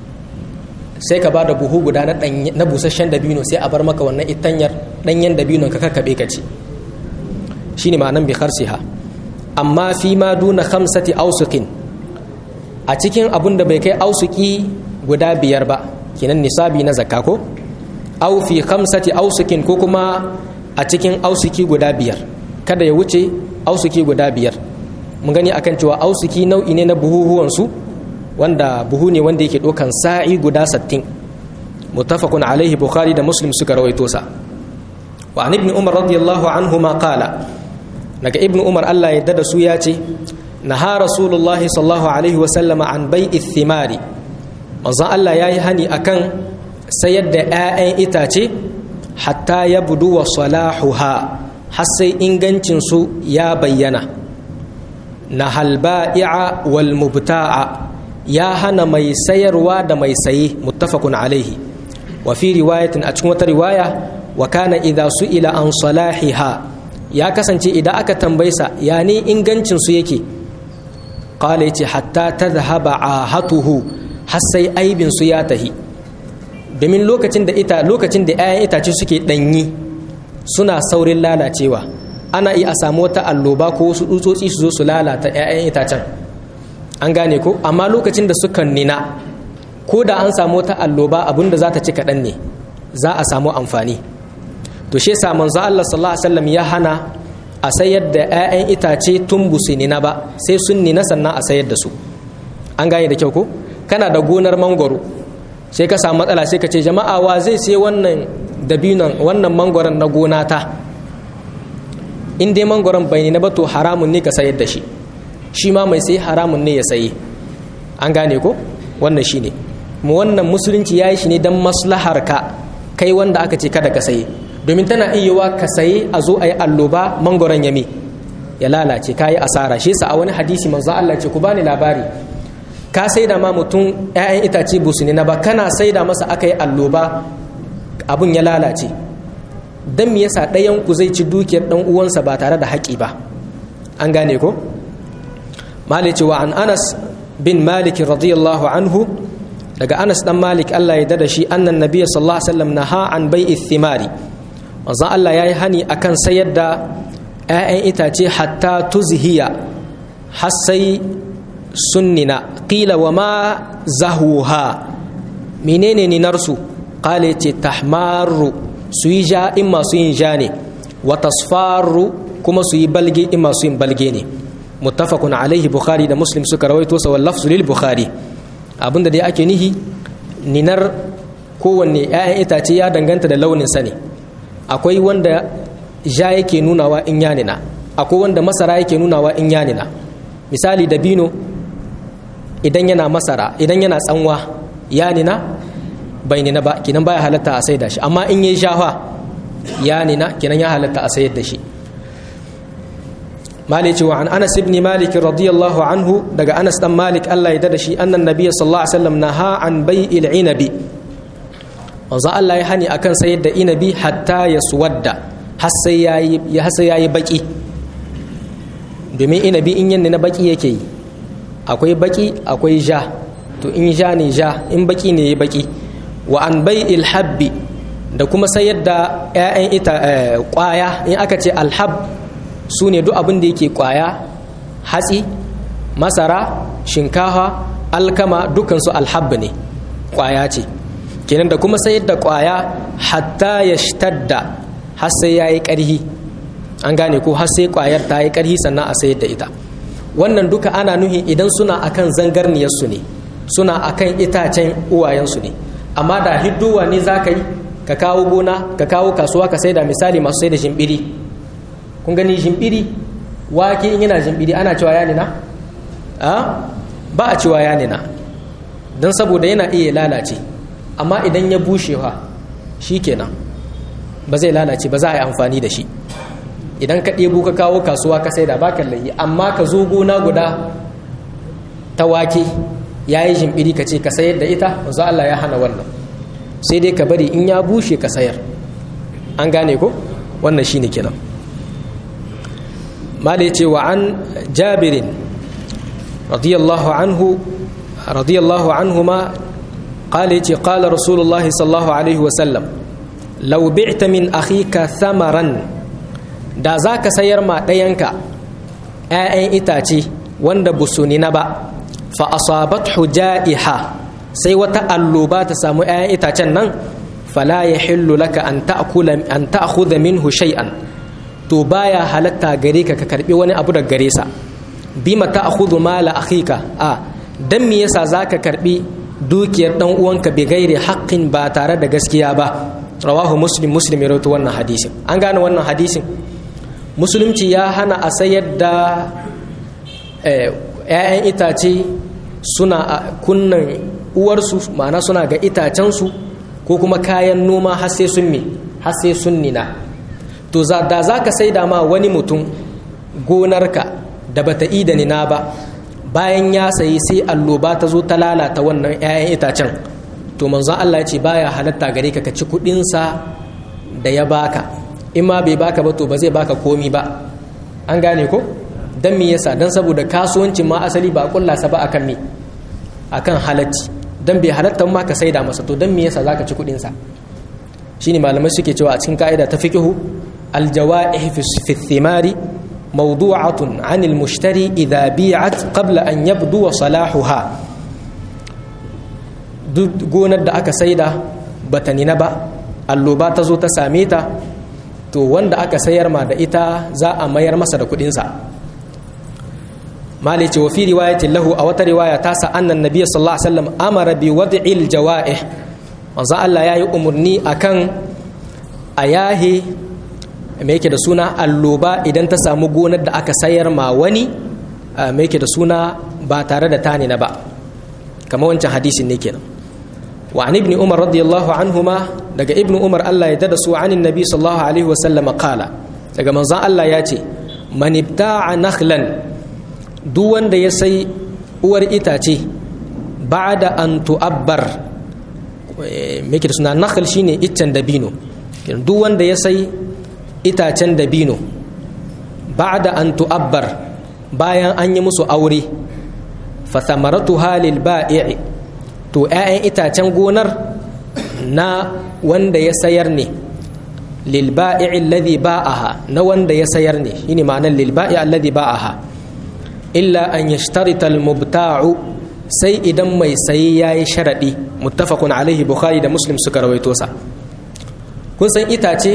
sai ka ba da buhu guda na, na busasshen dabino sai a bar maka wannan itanyar ɗanyen dabinon ka kakkaɓe ka ci shine ma'anan bi kharsiha amma fi ma duna khamsati ausukin a cikin abun da bai kai ausuki guda biyar ba kinan nisabi na zakka ko au fi khamsati ausukin ko kuma a cikin ausuki guda biyar kada ya wuce ausuki guda biyar mun gani akan cewa ausuki nau'i ne na buhuhuwan su wanda buhu ne wanda yake dokan sa'i guda 60 muttafaqun alaihi bukhari da muslim suka rawaito sa wa an ibn umar radiyallahu anhu ma qala daga ibn umar Allah ya da su ya ce naha rasulullahi sallallahu alaihi wa sallama an bai'i thimari manzon Allah ya yi hani akan sayar da 'ya'yan itace hatta ya budu wa salahuha har sai ingancinsu ya bayyana na halba'i'a wal mubta'a ya hana mai sayarwa da mai saye muttafaqun alaihi wa fi riwayatin a cikin wata riwaya wa kana idza su'ila an salahiha ya kasance idan aka tambaysa ya ne ingancinsu yake qala yace hatta tadhhaba ahatuhu har sai aibinsu ya tahi domin lokacin da ita lokacin da 'ya'yan itace suke ɗanyi suna saurin lalacewa ana iya a samu wata alloba ko wasu tsutsotsi su zo su lalata 'ya'yan itacen an gane ko amma lokacin da suka nina ko da an samu wata alloba abinda za ta ci kaɗan ne za a samu amfani to shi yasa manzo Allah sallallahu alaihi wasallam ya hana a sayar da 'ya'yan itace tun busu nina ba sai sun nina sannan a sayar da su an gane da kyau ko kana da gonar mangoro sai ka samu matsala sai ka ce jama'a wa zai sai wannan dabinon wannan mangoron na gona ta in dai mangoron bai na ba to haramun ne ka sayar da shi shi ma mai sai haramun ne ya saye an gane ko wannan shi ne mu wannan musulunci ya yi shi ne don maslahar ka kai wanda aka ce kada ka saye domin tana iya ka saye a zo a yi alloba mangoron yami ya lalace ka yi asara shi sa a wani hadisi manzo Allah ce ku bani labari ka saida ma mutum 'ya'yan itace busu ne na ba kana saida masa aka yi alloba abun ya lalace dan me yasa ɗayan ku zai ci dukiyar ɗan uwansa ba tare da haƙi ba an gane ko malik wa an anas bin malik radiyallahu anhu daga anas dan malik Allah ya dada shi annan nabiyyi sallallahu alaihi wasallam naha an bai'i thimari manzo Allah yayi hani akan sayar da 'ya'yan itace hatta tuzhiya har sai sunnina qila wa ma zahuha menene ni narsu qala ce tahmaru su yi ja in masu yin ja ne wa tasfaru kuma su yi balge in masu yin balge ne muttafaqun alaihi bukhari da muslim suka rawaito sa wal lafzu lil bukhari abinda dai ake nihi ninar kowanne 'ya'yan itace ya danganta da launin sa ne akwai wanda ja yake nunawa in ya nina akwai wanda masara yake nunawa in ya nina misali dabino idan yana masara idan yana tsanwa ya nina bai nina ba kinan baya halatta a saida shi amma in yi shafa ya nina kinan ya halatta a sayar da shi malik wa an anas ibn malik radiyallahu anhu daga anas dan malik Allah ya dada shi annan nabiy sallallahu alaihi wasallam naha an bai'il inabi wanzu Allah ya hani akan sayar da inabi hatta ya suwadda har sai yayi har sai yayi baki domin inabi in yanne na baki yake yi akwai baki akwai ja to in ja ne ja in baki ne ya baki wa an bai ilhabbi da kuma sayar da 'ya'yan ita kwaya in aka ce alhab su ne duk abin da yake kwaya hatsi masara shinkafa alkama dukansu alhab ne kwaya ce kenan da kuma sayar da kwaya hatta ya shtadda har sai ya yi ƙarhi an gane ko har sai kwayar ta yi ƙarhi sannan a sayar da ita wannan duka ana nuhi idan suna akan zangarniyarsu ne suna akan itacen uwayensu ne amma da hidduwa ne za ka yi ka kawo gona ka kawo kasuwa ka sai da misali masu sai da jimbiri kun gani jimbiri wake in yana jimbiri ana cewa ya nina ba a cewa ya nina don saboda yana iya lalace amma idan ya bushewa shi kenan ba zai lalace ba za a yi amfani da shi idan ka ɗebo ka kawo kasuwa ka sai da bakan layi amma ka zo gona guda ta wake ya yi jimbiri ka ce ka sayar da ita wanzu Allah ya hana wannan sai dai ka bari in ya bushe ka sayar an gane ko wannan shine kenan mala ce wa an jabirin radiyallahu anhu radiyallahu anhu ma qala yace qala rasulullahi sallallahu alaihi wasallam law bi'ta min akhika thamaran da zaka sayar ma ɗayanka 'ya'yan itace wanda busuni na ba fa asabathu ja'iha sai wata alloba ta samu 'ya'yan itacen nan fala yahillu laka an ta'kula an ta'khudha minhu shay'an to baya halatta gare ka ka karbi wani abu daga gare sa bima ta'khudhu mala akhika a dan me yasa zaka karbi dukiyar dan uwanka bi gairi haqqin ba tare da gaskiya ba rawahu muslim muslim ya rawaito wannan hadisin an gane wannan hadisin musulunci ya hana a sayar da 'ya'yan itace suna a kunnan uwarsu ma'ana suna ga itacensu ko kuma kayan noma har sai sun mi har sai sun nina to da za ka sai da ma wani mutum gonarka da bata yi da nina ba bayan ya sayi sai alloba ta zo ta lalata wannan 'ya'yan itacen to manzon Allah ya ce baya halatta gare ka ka ci kuɗinsa da ya baka in ma bai baka ba to ba zai baka komi ba an gane ko dan me yasa dan saboda kasuwancin ma asali ba kulla sa ba akan me akan halacci dan bai halatta ma ka saida masa to dan me yasa zaka ci kudin sa shine malamai suke cewa a cikin kaida ta fiqhu aljawaih fi thimari mawdu'atun 'an almushtari idha bi'at qabla an yabdu salahuha duk gonar da aka saida bata nina ba alloba ta zo ta same ta to wanda aka sayar ma da ita za a mayar masa da kudinsa mali ce wa fi riwayatin lahu a wata riwaya ta sa annan nabiyyu sallallahu alaihi wasallam amara bi wad'il jawa'ih manzo Allah yayi umurni akan ayahi me yake da suna alloba idan ta samu gonar da aka sayar ma wani me yake da suna ba tare da tani na ba kamar wancan hadisin ne kenan wa an ibn umar radiyallahu anhuma daga ibn umar Allah ya dada su anin nabi sallallahu alaihi wa sallam qala daga manzon Allah ya ce man ibta'a nakhlan duk wanda ya sai uwar itace ba'da an tu'abbar me yake da suna nakhl shine iccen dabino duk wanda ya sai itacen dabino ba'da an tu'abbar bayan an yi musu aure fa thamaratuha lil ba'i' to 'ya'yan itacen gonar na wanda ya sayar ne lil ba'i' alladhi ba'aha na wanda ya sayar ne shine ma'anar lil ba'i' alladhi ba'aha illa an yashtarita al mubta'u sai idan mai sayi yayi sharadi muttafaqun alaihi bukhari da muslim suka rawaito sa kun san itace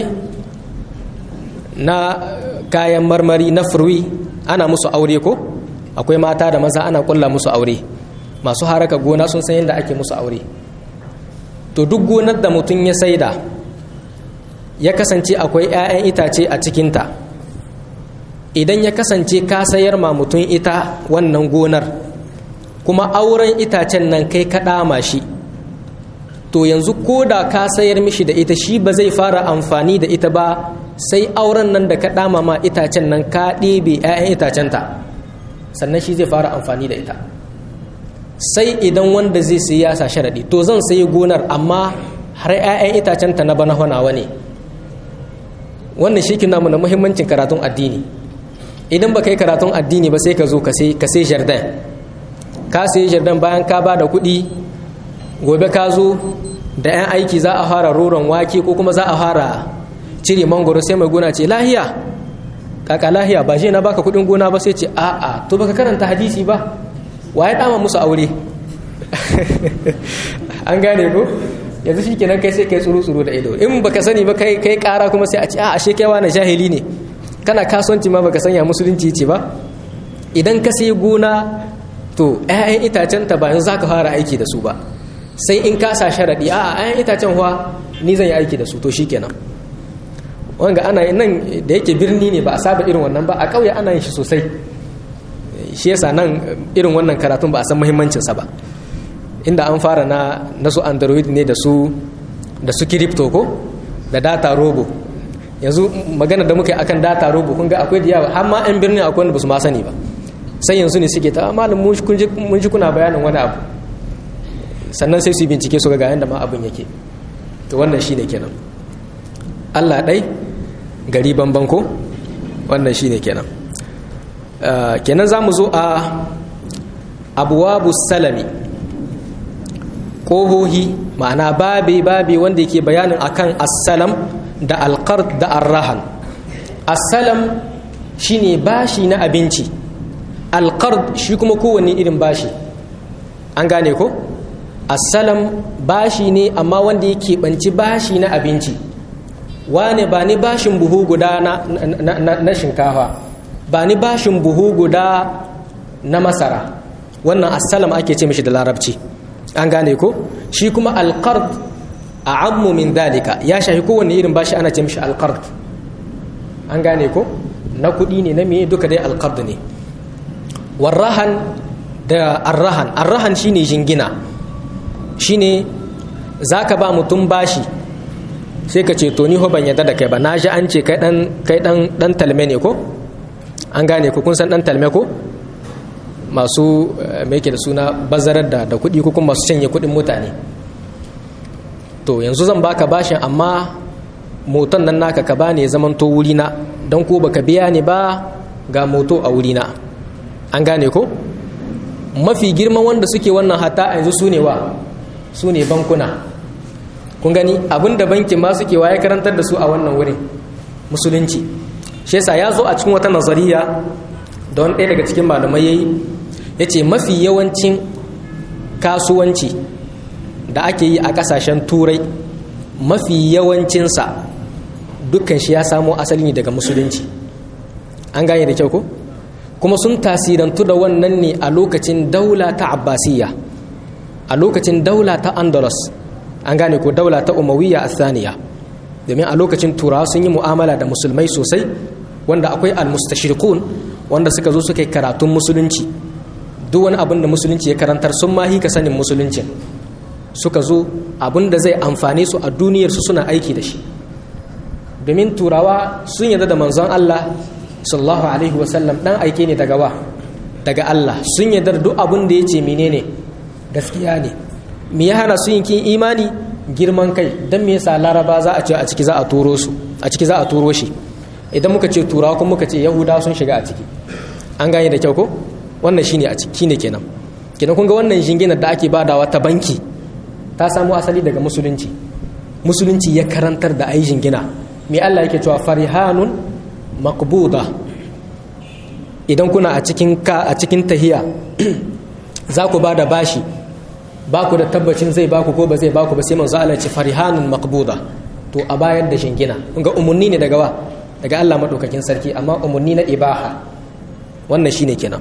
na kayan marmari na furwi ana musu aure ko akwai mata da maza ana kulla musu aure masu haraka gona sun san yadda ake musu aure to duk gonar da mutum ya saida ya kasance akwai 'ya'yan itace a cikinta idan ya kasance ka sayar ma mutum ita wannan gonar kuma auren itacen nan kai ka ɗama shi to yanzu ko da ka sayar mishi da ita shi ba zai fara amfani da ita ba sai auren nan da ka ɗama ma itacen nan ka ɗebe 'ya'yan itacenta sannan shi zai fara amfani da ita sai idan wanda zai sayi ya sa sharaɗi to zan sayi gonar amma har 'ya'yan itacenta na bana nawa ne wannan shi kina mu na muhimmancin karatun addini idan ba kai karatun addini ba sai ka zo ka sai jardin ka sayi jardin bayan ka ba da kuɗi gobe ka zo da 'yan aiki za a fara roron wake ko kuma za a fara cire mangoro sai mai gona ce lahiya kaka lahiya ba je na baka kudin gona ba sai ce a'a to baka karanta hadisi ba waye dama musu aure an gane ko yanzu shikenan kai sai kai tsuru tsuru da ido in baka sani ba kai kai kara kuma sai a ce a ashe kai wani jahili ne kana kasuwanci ma baka sanya musulunci ce ba idan ka sai gona to 'ya'yan itacen ta ba yanzu zaka fara aiki da su ba sai in ka sa sharadi a'a 'ya'yan itacen huwa ni zan yi aiki da su to shikenan wanga ana yin nan da yake birni ne ba a saba irin wannan ba a ƙauye ana yin shi sosai shi yasa nan irin wannan karatun ba a san muhimmancinsa ba inda an fara na na su android ne da su da su crypto ko da data robo yanzu magana da muke akan data robo kun ga akwai da yawa har ma yan birni akwai wanda ba su ma sani ba sai yanzu ne suke ta malam mun ji kuna bayanin wani abu sannan sai su yi bincike su ga yanda ma abin yake to wannan shine kenan Allah ɗai gari banban ko wannan shine kenan kenan za mu zo a abuwabu salami ƙohohi ma'ana babi babi wanda yake bayanin akan assalam da alƙard da arrahan assalam shine bashi na abinci alƙard shi kuma kowanne irin bashi an gane ko assalam bashi ne amma wanda yake banci bashi na abinci wane ba ni bashin buhu guda na, na shinkafa ba ni bashin buhu guda na masara wannan assalam ake ce mishi da larabci an gane ko shi kuma alqard a ammu min dalika ya shafi kowanne irin bashi ana ce mishi alqard an gane ko na kuɗi ne na me duka dai alqard ne warrahan da arrahan arrahan shine jingina shine zaka ba mutum bashi sai ka ce to ni ho ban yadda da kai ba na ji an ce kai dan kai dan dan talme ne ko an gane ko kun san dan talme ko masu me yake da suna bazarar da da kuɗi ko kuma masu canye kuɗin mutane to yanzu zan baka bashin amma moton nan naka ka bani ya zaman to wuri na don ko baka biya ni ba ga moto a wuri na an gane ko mafi girman wanda suke wannan hata yanzu su ne wa su ne bankuna kun gani abinda bankin ma suke waye karantar da su a wannan wurin musulunci shi yasa ya zo a cikin wata nazariya da wani ɗaya daga cikin malamai yayi yace mafi yawancin kasuwanci da ake yi a ƙasashen turai mafi yawancinsa dukkan shi ya samo asali ne daga musulunci an gane da kyau ko kuma sun tasirantu da wannan ne a lokacin daula ta abbasiyya a lokacin daula ta andalus an gane ko daula ta umawiyya a saniya domin a lokacin turawa sun yi mu'amala da musulmai sosai wanda akwai almustashirikun wanda suka zo suka yi karatun musulunci duk wani abin da musulunci ya karantar sun ma hika sanin musulunci suka zo abin da zai amfane su a duniyarsu suna aiki da shi domin turawa sun yarda da manzon Allah sallallahu alaihi wasallam dan aike ne daga wa daga Allah sun yarda da duk abin da ya ce menene gaskiya ne me ya hana su yin kin imani girman kai dan me yasa laraba za a ce a ciki za a turo su a ciki za a turo shi idan muka ce turawa kuma muka ce yahudawa sun shiga a ciki an gane da kyau ko wannan shine a ciki ne kenan kenan kun ga wannan jinginar da ake badawa ta banki ta samu asali daga musulunci musulunci ya karantar da ayi jingina me Allah yake cewa farihanun maqbuda idan kuna a cikin ka a cikin tahiya za ku bada bashi ba ku da tabbacin zai baku ko ba zai baku ba sai manzo Allah ce farihanun maqbuda to a bayar da jingina kun ga umunni ne daga wa daga Allah madaukakin sarki amma umunni na ibaha wannan shine kenan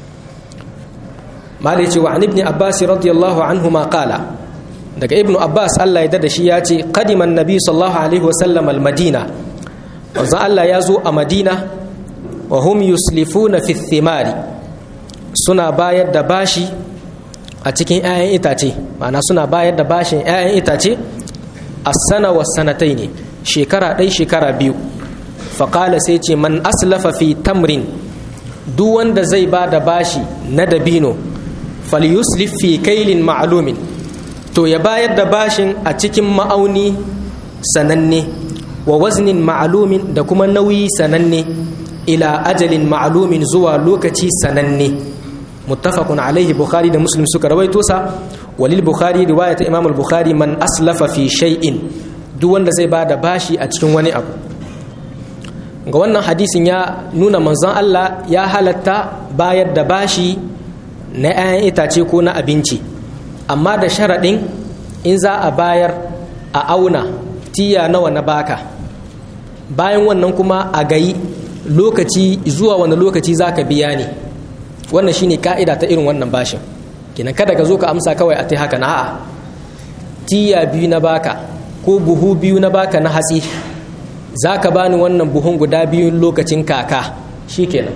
malai ce wa an ibn abbas radiyallahu anhu ma qala daga ibnu abbas Allah ya dada shi ya ce qadiman nabi sallallahu alaihi wasallam al madina wanzan Allah ya zo a madina wa hum yuslifuna fi thimari suna bayar da bashi a cikin 'ya'yan itace ma'ana suna bayar da bashin 'ya'yan itace a sana wa sanatai ne shekara ɗai shekara biyu faƙala sai ce man aslafa fi tamrin duk wanda zai ba da bashi na dabino falyuslif fi kailin ma'alumin to ya bayar da bashin a cikin ma'auni sananne wa waznin ma'alumin da kuma nauyi sananne ila ajalin ma'alumin zuwa lokaci sananne muttafaqun alaihi bukhari da muslim suka rawaito sa walil bukhari riwayat imam al-bukhari man aslafa fi shay'in duk wanda zai bada bashi a cikin wani abu ga wannan hadisin ya nuna manzon Allah ya halatta bayar da bashi na 'ya'yan itace ko na abinci amma da sharaɗin in za a bayar a auna tiya nawa na baka bayan wannan kuma a gayi lokaci zuwa wani lokaci za ka biya ne wannan shine ka'ida ta irin wannan bashin kenan kada ka zo ka amsa kawai a ta haka na a'a tiya biyu na baka ko buhu biyu na baka na hatsi za ka bani wannan buhun guda biyun lokacin kaka shi kenan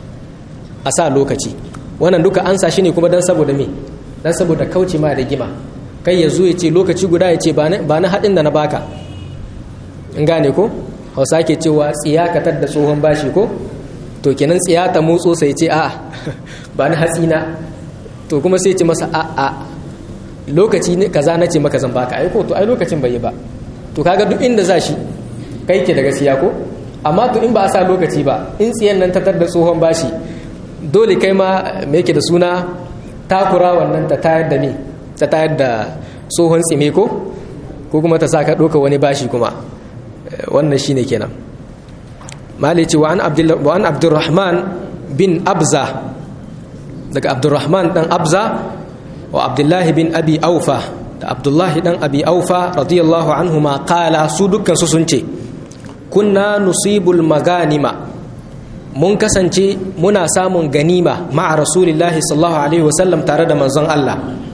a sa lokaci wannan duka an sa shi ne kuma don saboda me don saboda kauce ma rigima kai ya zo ya ce lokaci guda ya ce ba na haɗin da na baka in gane ko hausa ke cewa tsiyakatar da tsohon bashi ko to kenan tsiya ta motso sai ce a ba na hatsi na to kuma sai ce masa a a lokaci ne kaza na ce maka zan baka ai ko to ai lokacin bai yi ba to kaga duk inda za shi kai ke da gaskiya ko amma to in ba a sa lokaci ba in tsiyan nan ta da tsohon bashi dole kai ma me yake da suna takura wannan ta tayar da me ta tayar da tsohon tsime ko ko kuma ta sa ka ɗauka wani bashi kuma wannan shine kenan malici wa an wa an abdurrahman bin abza daga abdurrahman dan abza wa abdullahi bin abi aufa da abdullahi dan abi aufa radiyallahu anhu ma qala su dukkan su sun ce kunna nusibul maganima mun kasance muna samun ganima ma'a rasulillahi sallallahu alaihi wasallam tare da manzon Allah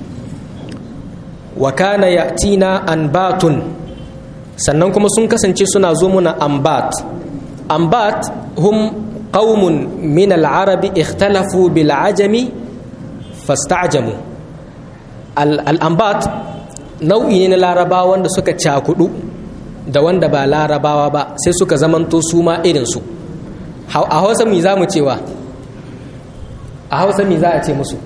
wa kana ya'tina anbatun sannan kuma sun kasance suna zo muna ambat ambat hum qaumun min al-arabi ikhtalafu bil ajami fasta'jamu al-ambat nau'i ne na larabawa wanda suka cakudu da wanda ba larabawa ba sai suka zamanto su ma irinsu a hausa mi za mu cewa a hausa mi za a ce musu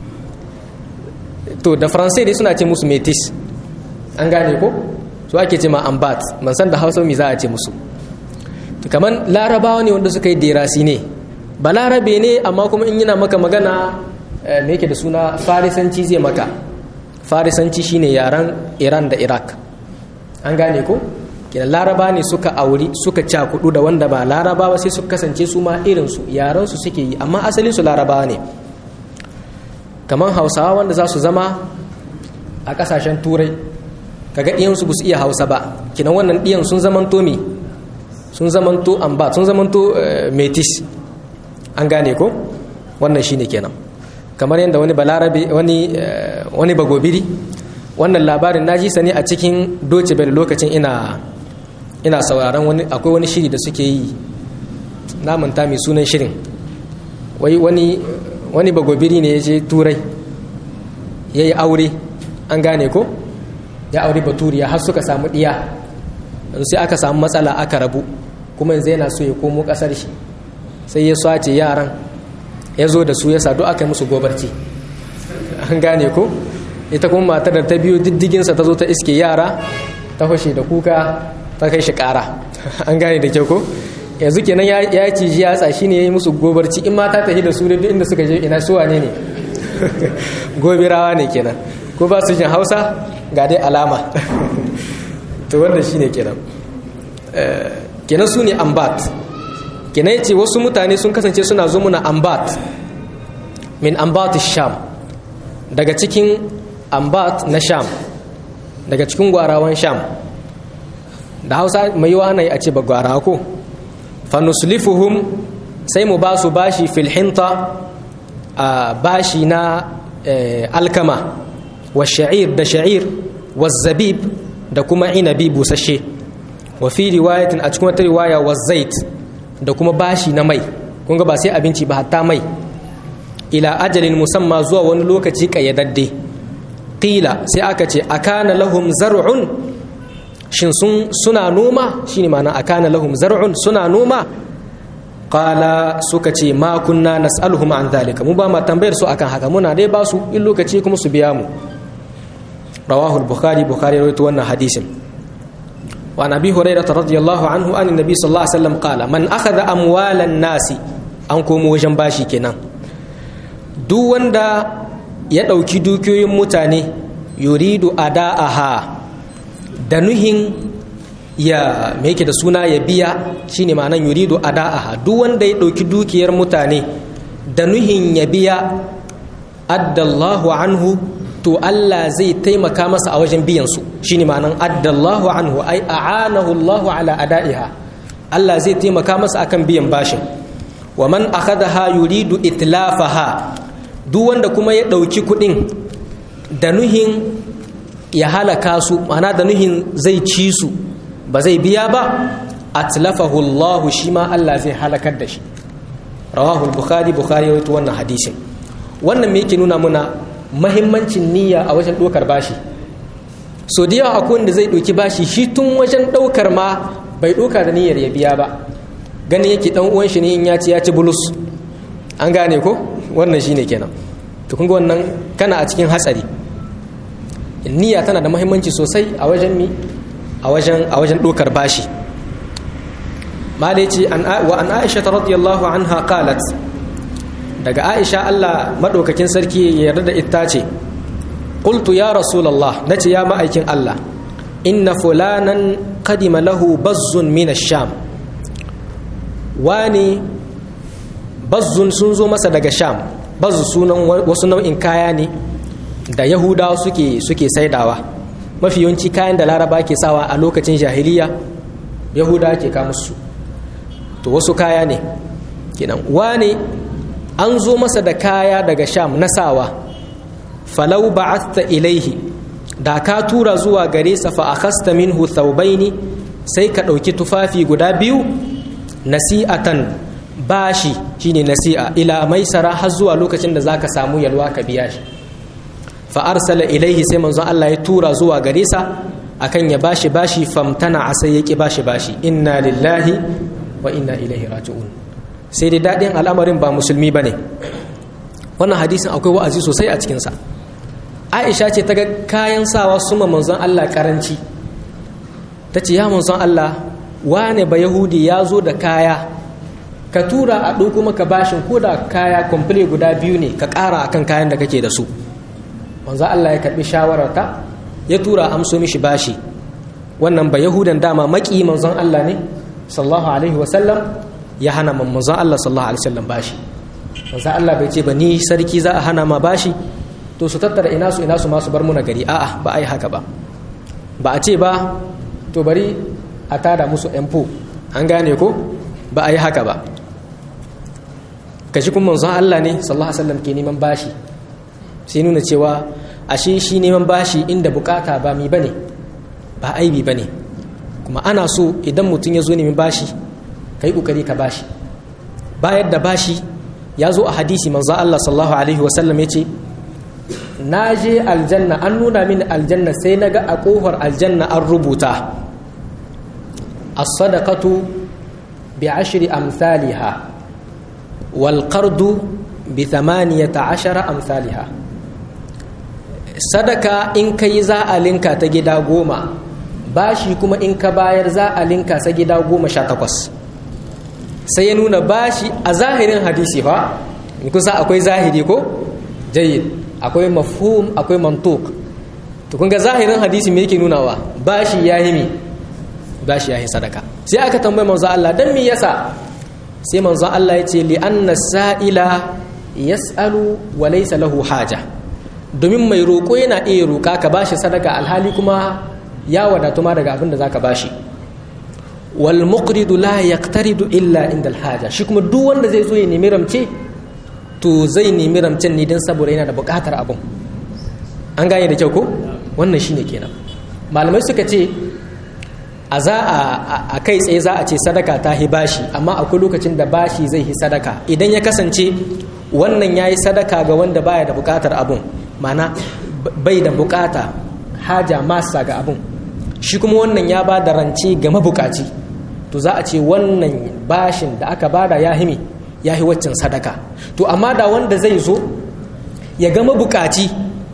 to da faransai dai suna ce musu metis an gane ko su ake ce ma ambat man san da hausa mi za a ce musu kamar larabawa ne wanda suka yi derasi ne ba larabe ne amma kuma in yana maka magana me yake da suna farisanci zai maka farisanci shine yaren iran da iraq an gane ko kenan laraba ne suka auri suka cakudu da wanda ba laraba ba sai suka kasance su ma irinsu yaransu suke yi amma asalin su laraba ne kamar hausawa wanda za su zama a kasashen turai kaga ɗiyansu ba su iya hausa ba kinan wannan ɗiyan sun zamanto me sun zamanto amba sun zamanto metis an gane ko wannan shine kenan kamar yadda wani balarabe wani wani bagobiri wannan labarin na ji sani a cikin doce bel lokacin ina ina sauraron wani akwai wani shiri da suke yi na manta mai sunan shirin wai wani wani bagobiri ne ya je turai ya yi aure an gane ko ya aure baturiya har suka samu ɗiya sai aka samu matsala aka rabu kuma yanzu yana so ya komo ƙasar shi sai ya swace yaran ya zo da su ya sadu aka yi musu gobarci an gane ko ita kuma matar da ta biyo diddiginsa ta zo ta iske yara ta fashe da kuka ta kai shi ƙara an gane da kyau ko yanzu kenan ya ciji yatsa shi ne ya yi musu gobarci in mata ta da su da duk inda suka je ina suwa ne ne gobirawa ne kenan ko ba su jin hausa ga dai alama to wanda shi ne kenan kenan su ne ambat kenan ya ce wasu mutane sun kasance suna zo muna ambat min ambat sham daga cikin ambat na sham daga cikin gwarawan sham da hausa mai yiwa ana yi a ce ba gwara ko fanuslifuhum sai mu ba su bashi filhinta a bashi na alkama wa sha'ir da sha'ir wa zabib da kuma inabi busashe wa fi riwayatin a cikin wata riwaya wa zait da kuma bashi na mai kun ga ba sai abinci ba hatta mai ila ajalin musamma zuwa wani lokaci kayyadadde qila sai aka ce akana lahum zar'un shin sun suna noma shine ma'ana akana lahum zar'un suna noma qala suka ce ma kunna nas'aluhum an zalika mu ba ma tambayar su akan haka muna dai ba su in lokaci kuma su biya mu rawahu al-bukhari bukhari rawaito wannan hadisin wa nabi hurairah radiyallahu anhu an nabi sallallahu alaihi wasallam qala man akhadha amwalan nasi an komo wajen bashi kenan duk wanda ya dauki dukiyoyin mutane yuridu ada'aha da nuhin ya me yake da suna ya biya shine ma'anan yuridu ada'aha duk wanda ya ɗauki dukiyar mutane da nuhin ya biya addallahu anhu to Allah zai taimaka masa a wajen biyan su shine ma'anan addallahu anhu ai a'anahu Allahu ala ada'iha Allah zai taimaka masa akan biyan bashin wa man akhadaha yuridu itlafaha duk wanda kuma ya ɗauki kuɗin da nuhin ya halaka su mana da nuhin zai ci su ba zai biya ba atlafahu Allah shi ma Allah zai halakar da shi rawahu bukhari bukhari rawaito wannan hadisin wannan me yake nuna muna mahimmancin niyya a wajen ɗaukar bashi so da yawa akwai wanda zai ɗauki bashi shi tun wajen ɗaukar ma bai ɗauka da niyyar ya biya ba ganin yake ɗan uwan shi ne in ya ci ya ci bulus an gane ko wannan shine kenan to kun ga wannan kana a cikin hatsari niyya tana da muhimmanci sosai a wajen mi a wajen a wajen dokar bashi malai ce wa an aisha radiyallahu anha qalat daga aisha Allah madaukakin sarki ya yarda da ita ce qultu ya rasulullah nace ya ma'aikin Allah inna fulanan qadima lahu bazzun min ash-sham wani bazzun sun zo masa daga sham bazzu sunan wasu nau'in kaya ne da yahudawa suke suke saidawa mafi yawanci kayan da laraba ke sawa a lokacin jahiliya yahudawa ke kama su to wasu kaya ne kenan wane an zo masa da kaya daga sham na sawa falau ba'athta ilaihi da ka tura zuwa gare sa fa akhasta minhu thawbaini sai ka ɗauki tufafi guda biyu nasi'atan bashi shine nasi'a ila maisara har zuwa lokacin da zaka samu yalwa ka biya shi fa arsala ilaihi sai manzon Allah ya tura zuwa gare sa akan ya bashi bashi famtana sai ya ki bashi bashi inna lillahi wa inna ilaihi raji'un sai dai dadin al'amarin ba musulmi bane wannan hadisin akwai wa'azi sosai a cikin sa Aisha ce ta ga kayan sawa su manzon Allah karanci tace ya manzon Allah wane ba yahudi ya zo da kaya ka tura a ɗauko maka bashin ko da kaya kwamfule guda biyu ne ka ƙara akan kayan da kake da su wanzu Allah ya karɓi shawararta ya tura amso mishi bashi wannan ba yahudan dama maki manzon Allah ne sallallahu alaihi wasallam ya hana manzon Allah sallallahu alaihi wasallam bashi manzon Allah bai ce ba ni sarki za a hana ma bashi to su tattara ina su ina su ma su bar muna gari a'a ba a yi haka ba ba a ce ba to bari a tada musu empo an gane ko ba a yi haka ba kashi kuma manzon Allah ne sallallahu alaihi wasallam ke neman bashi sai nuna cewa ashe shi neman bashi inda bukata ba mi bane ba aibi bane kuma ana so idan mutum ya zo neman bashi kai kokari ka bashi bayar da bashi ya zo a hadisi manzo Allah sallallahu alaihi wasallam yace na je aljanna an nuna mini aljanna sai na ga a kofar aljanna an rubuta as-sadaqatu bi ashri amsalha wal qardu bi thamaniyata ashara amsalha sadaka in kai za a linka ta gida goma bashi kuma in ka bayar za a linka sa gida goma sha takwas sai ya nuna bashi a zahirin hadisi fa kusa akwai zahiri ko jayyid akwai mafhum akwai mantuk to kun ga zahirin hadisi me yake nunawa bashi yayi mi bashi yayi sadaka sai aka tambaye manzo Allah dan me yasa sai manzo Allah yace li anna sa'ila yas'alu wa laysa lahu haja domin mai roko yana iya roka ka bashi sadaka alhali kuma ya wadatu ma daga abin da zaka bashi wal muqridu la yaqtaridu illa inda alhaja shi kuma duk wanda zai zo ya nemi ramce to zai nemi ramcen ne don saboda yana da bukatar abin an gane da kyau ko wannan shine kenan malamai suka ce a za a kai tsaye za a ce sadaka ta hi bashi amma akwai lokacin da bashi zai hi sadaka idan ya kasance wannan ya yi sadaka ga wanda baya da bukatar abun mana bai da bukata haja masa ga abun shi kuma wannan ya ba da rance ga mabukaci to za a ce wannan bashin da aka bada ya himi ya yi waccan sadaka to amma da wanda zai zo ya gama bukaci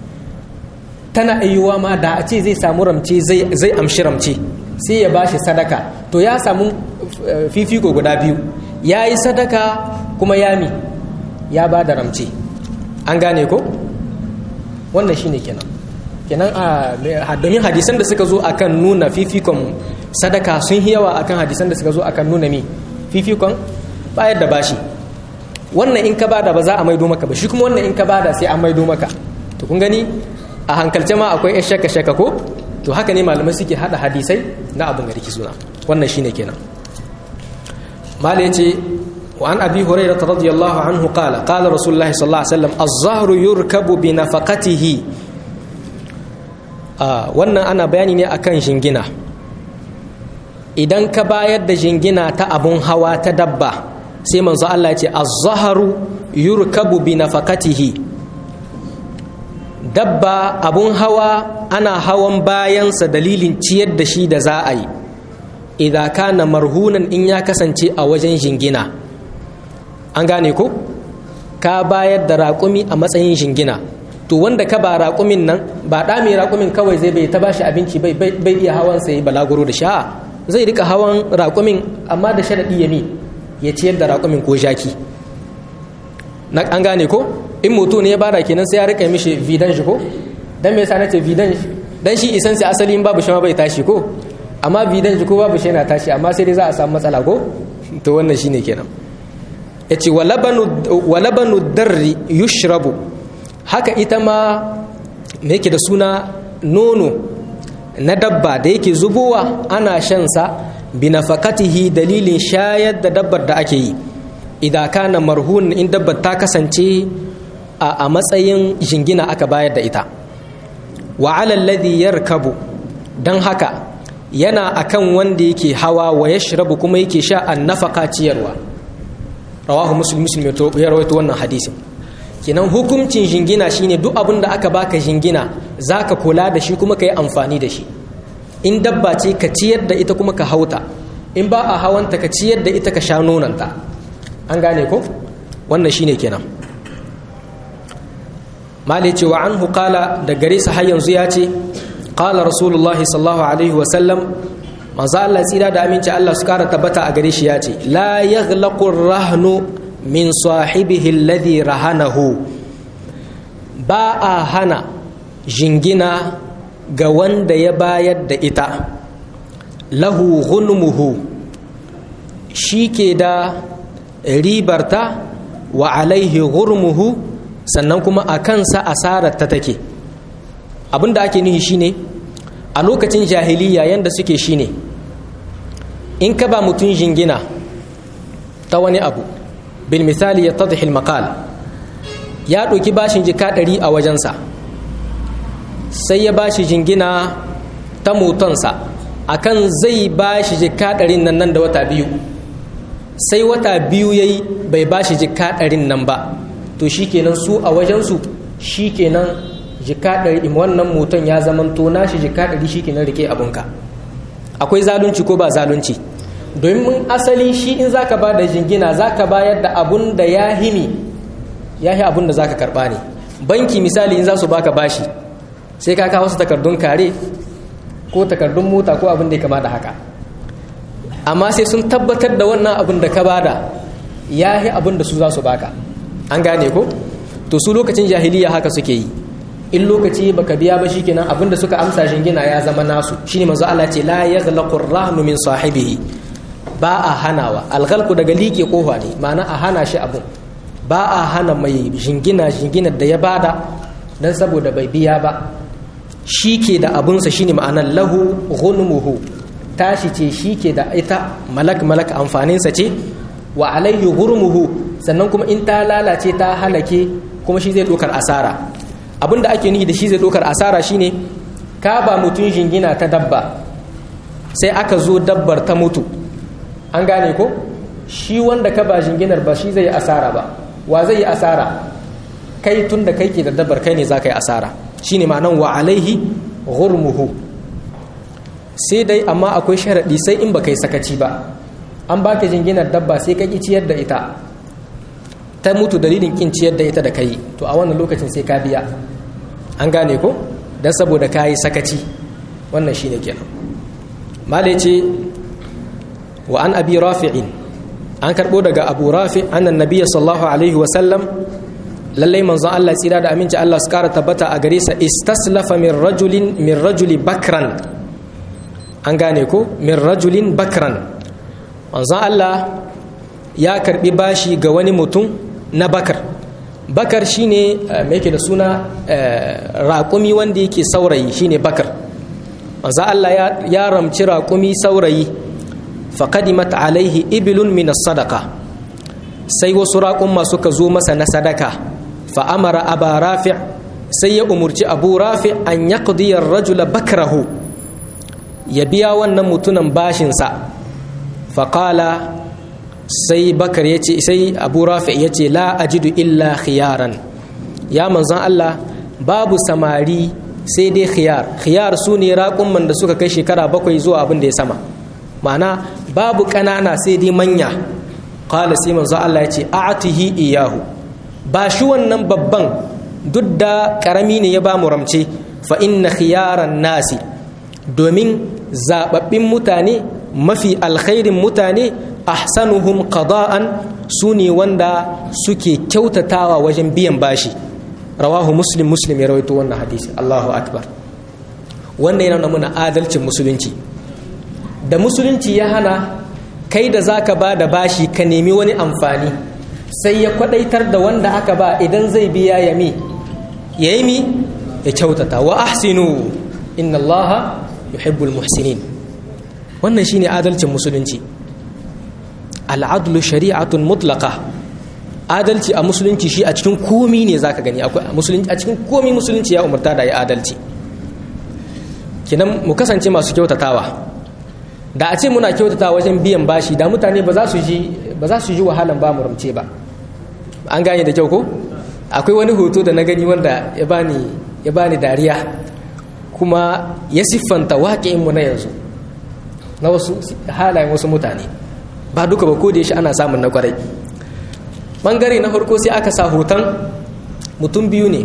tana ayyuwa ma da a ce zai samu ramce zai amshi ramce sai ya bashi sadaka to ya samu fifiko guda biyu ya yi sadaka kuma ya mi ya ba da ramce an gane ko wannan shine kenan kenan a domin hadisan da suka zo akan nuna fifikon sadaka sun yawa akan hadisan da suka zo akan nuna mi fifikon bayar da bashi wannan in ka bada ba za a maido maka ba shi kuma wannan in ka bada sai an maido maka to kun gani a hankalce ma akwai yan shaka shaka ko to haka ne malamai suke hada hadisai na abin garki suna wannan shine kenan malai yace wa an abi hurairah radiyallahu anhu qala qala rasulullah sallallahu alaihi wasallam az-zahru yurkabu bi nafaqatihi wannan ana bayani ne akan jingina idan ka bayar da jingina ta abun hawa ta dabba sai manzo Allah ya ce az-zaharu yurkabu bi nafaqatihi dabba abun hawa ana hawan bayansa dalilin ciyar da shi da za a yi idan kana marhunan in ya kasance a wajen jingina an gane ko ka bayar da raƙumi a matsayin jingina to wanda ka ba raƙumin nan ba ɗa mai raƙumin kawai zai bai ta bashi abinci bai bai iya hawan sai balaguro da sha zai rika hawan raƙumin amma da sharaɗi ya mi ya ciyar da raƙumin ko jaki na an gane ko in mutu ne ya bada kenan sai ya rika mishi vidan shi ko dan me yasa nace vidan shi dan shi isan sai asali in babu shi ma bai tashi ko amma vidan shi ko babu shi yana tashi amma sai dai za a samu matsala ko to wannan shine kenan yace walabanu walabanu darri yushrabu haka ita ma me yake da suna nono na dabba da yake zubowa ana shan sa bi nafaqatihi dalilin shayar da dabbar da ake yi idan kana marhun in dabbar ta kasance a matsayin jingina aka bayar da ita wa alladhi yarkabu dan haka yana akan wanda yake hawa wa yashrabu kuma yake sha an nafaka ciyarwa rawahu muslim muslim ya rawaito wannan hadisin kenan hukuncin jingina shine duk abin da aka baka jingina zaka kula da shi kuma ka yi amfani da shi in dabba ce ka ciyar da ita kuma ka hauta in ba a hawanta ka ciyar da ita ka sha nonanta an gane ko wannan shine kenan mali ce wa anhu qala da gare sa har yanzu ya ce qala rasulullah sallallahu alaihi wa sallam manzo Allah tsira da aminci Allah su kara tabbata a gare shi ya ce la yaghlaqu rahnu min sahibihi alladhi rahanahu ba a hana jingina ga wanda ya bayar da ita lahu ghunmuhu shi ke da ribarta wa alaihi ghurmuhu sannan kuma a kansa asarar ta take abinda ake nuhi shine a lokacin jahiliya yanda suke shine in ka ba mutum jingina ta wani abu bil misali yattadhi al maqal ya ɗauki bashin jika ɗari a wajensa sai ya bashi jingina ta motonsa akan zai bashi jika ɗarin nan nan da wata biyu sai wata biyu ya yi bai bashi jika ɗarin nan ba to shikenan su a wajensu shikenan jika ɗari wannan moton ya zama to nashi jika ɗari shikenan rike abunka akwai zalunci ko ba zalunci domin asali shi in zaka ba da jingina zaka bayar da abun da ya himi ya yi abun da zaka karba ne banki misali in za su baka bashi sai ka kawo su takardun kare ko takardun mota ko abin da ya kama da haka amma sai sun tabbatar da wannan abin da ka bada ya yi abin da su za su baka an gane ko to su lokacin jahiliya haka suke yi in lokaci baka biya ba shikenan abin da suka amsa shingina ya zama nasu shine manzo Allah ce la yaghlaqu ar-rahnu min sahibihi ba a hanawa alghalqu daga liƙe kofa ne ma'ana a hana shi abun ba a hana mai jingina jinginar da ya bada dan saboda bai biya ba shi ke da abunsa shine ma'anar lahu ghunmuhu tashi ce shi ke da ita malak malak amfaninsa ce wa alayhi ghurmuhu sannan kuma in ta lalace ta halake kuma shi zai dokar asara abinda ake nihi da shi zai dokar asara shine ka ba mutum jingina ta dabba sai aka zo dabbar ta mutu an gane ko shi wanda ka ba jinginar ba shi zai yi asara ba wa zai yi asara kai tun da kai ke da dabbar kai ne za ka yi asara shine ma'anan wa alaihi ghurmuhu sai dai amma akwai sharaɗi sai in ba kai sakaci ba an baka jinginar dabba sai ka ki ciyar da ita ta mutu dalilin kin ciyar da ita da kai to a wannan lokacin sai ka biya an gane ko dan saboda ka yi sakaci wannan shine kenan malai ce wa an abi rafi'in an karbo daga abu rafi annan nabiyyi sallallahu alaihi wa sallam lallai manzon Allah tsira da aminci Allah su kara tabbata a gare sa istaslafa min rajulin min rajuli bakran an gane ko min rajulin bakran manzon Allah ya karbi bashi ga wani mutum na bakar bakar shine me yake da suna raƙumi wanda yake saurayi shine bakar manzon Allah ya ramci raƙumi saurayi faqadimat alaihi ibilun min as-sadaqa sai wasu raƙumma suka zo masa na sadaka fa'amara aba rafi' sai ya umurci abu rafi' an ya rajula bakrahu ya biya wannan mutunan bashinsa faƙala sai bakar ya ce sai abu rafi' ya ce la ajidu illa khiyaran ya manzan Allah babu samari sai dai khiyar khiyar su ne raƙumman da suka kai shekara bakwai zuwa abin da ya sama ma'ana babu ƙanana sai dai manya ƙala sai manzan Allah ya ce a'atihi iyahu ba shi wannan babban duk da ƙarami ne ya ba mu ramce fa inna khiyaran nasi domin zaɓaɓɓin mutane mafi alkhairin mutane ahsanuhum qada'an su ne wanda suke kyautatawa wajen biyan bashi rawahu muslim muslim ya rawaito wannan hadisi Allahu akbar wannan yana nuna adalcin musulunci da musulunci ya hana kai da zaka ba da bashi ka nemi wani amfani sai ya kwadaitar da wanda aka ba idan zai biya ya mi ya yi mi ya kyautata wa ahsinu inna allaha yuhibbul muhsinin wannan shine adalcin musulunci al'adlu shari'atun mutlaka adalci a musulunci shi a cikin komi ne zaka gani akwai musulunci a cikin komi musulunci ya umarta da ya adalci kinan mu kasance masu kyautatawa da a ce muna kyautatawa wajen biyan bashi da mutane ba za su ji ba za su ji wahalan ba mu ramce ba an gane da kyau ko akwai wani hoto da na gani wanda ya bani ya bani dariya kuma ya siffanta waƙinmu na yanzu na wasu halayen wasu mutane ba duka ba ko da shi ana samun na kwarai bangare na farko sai aka sa hoton mutum biyu ne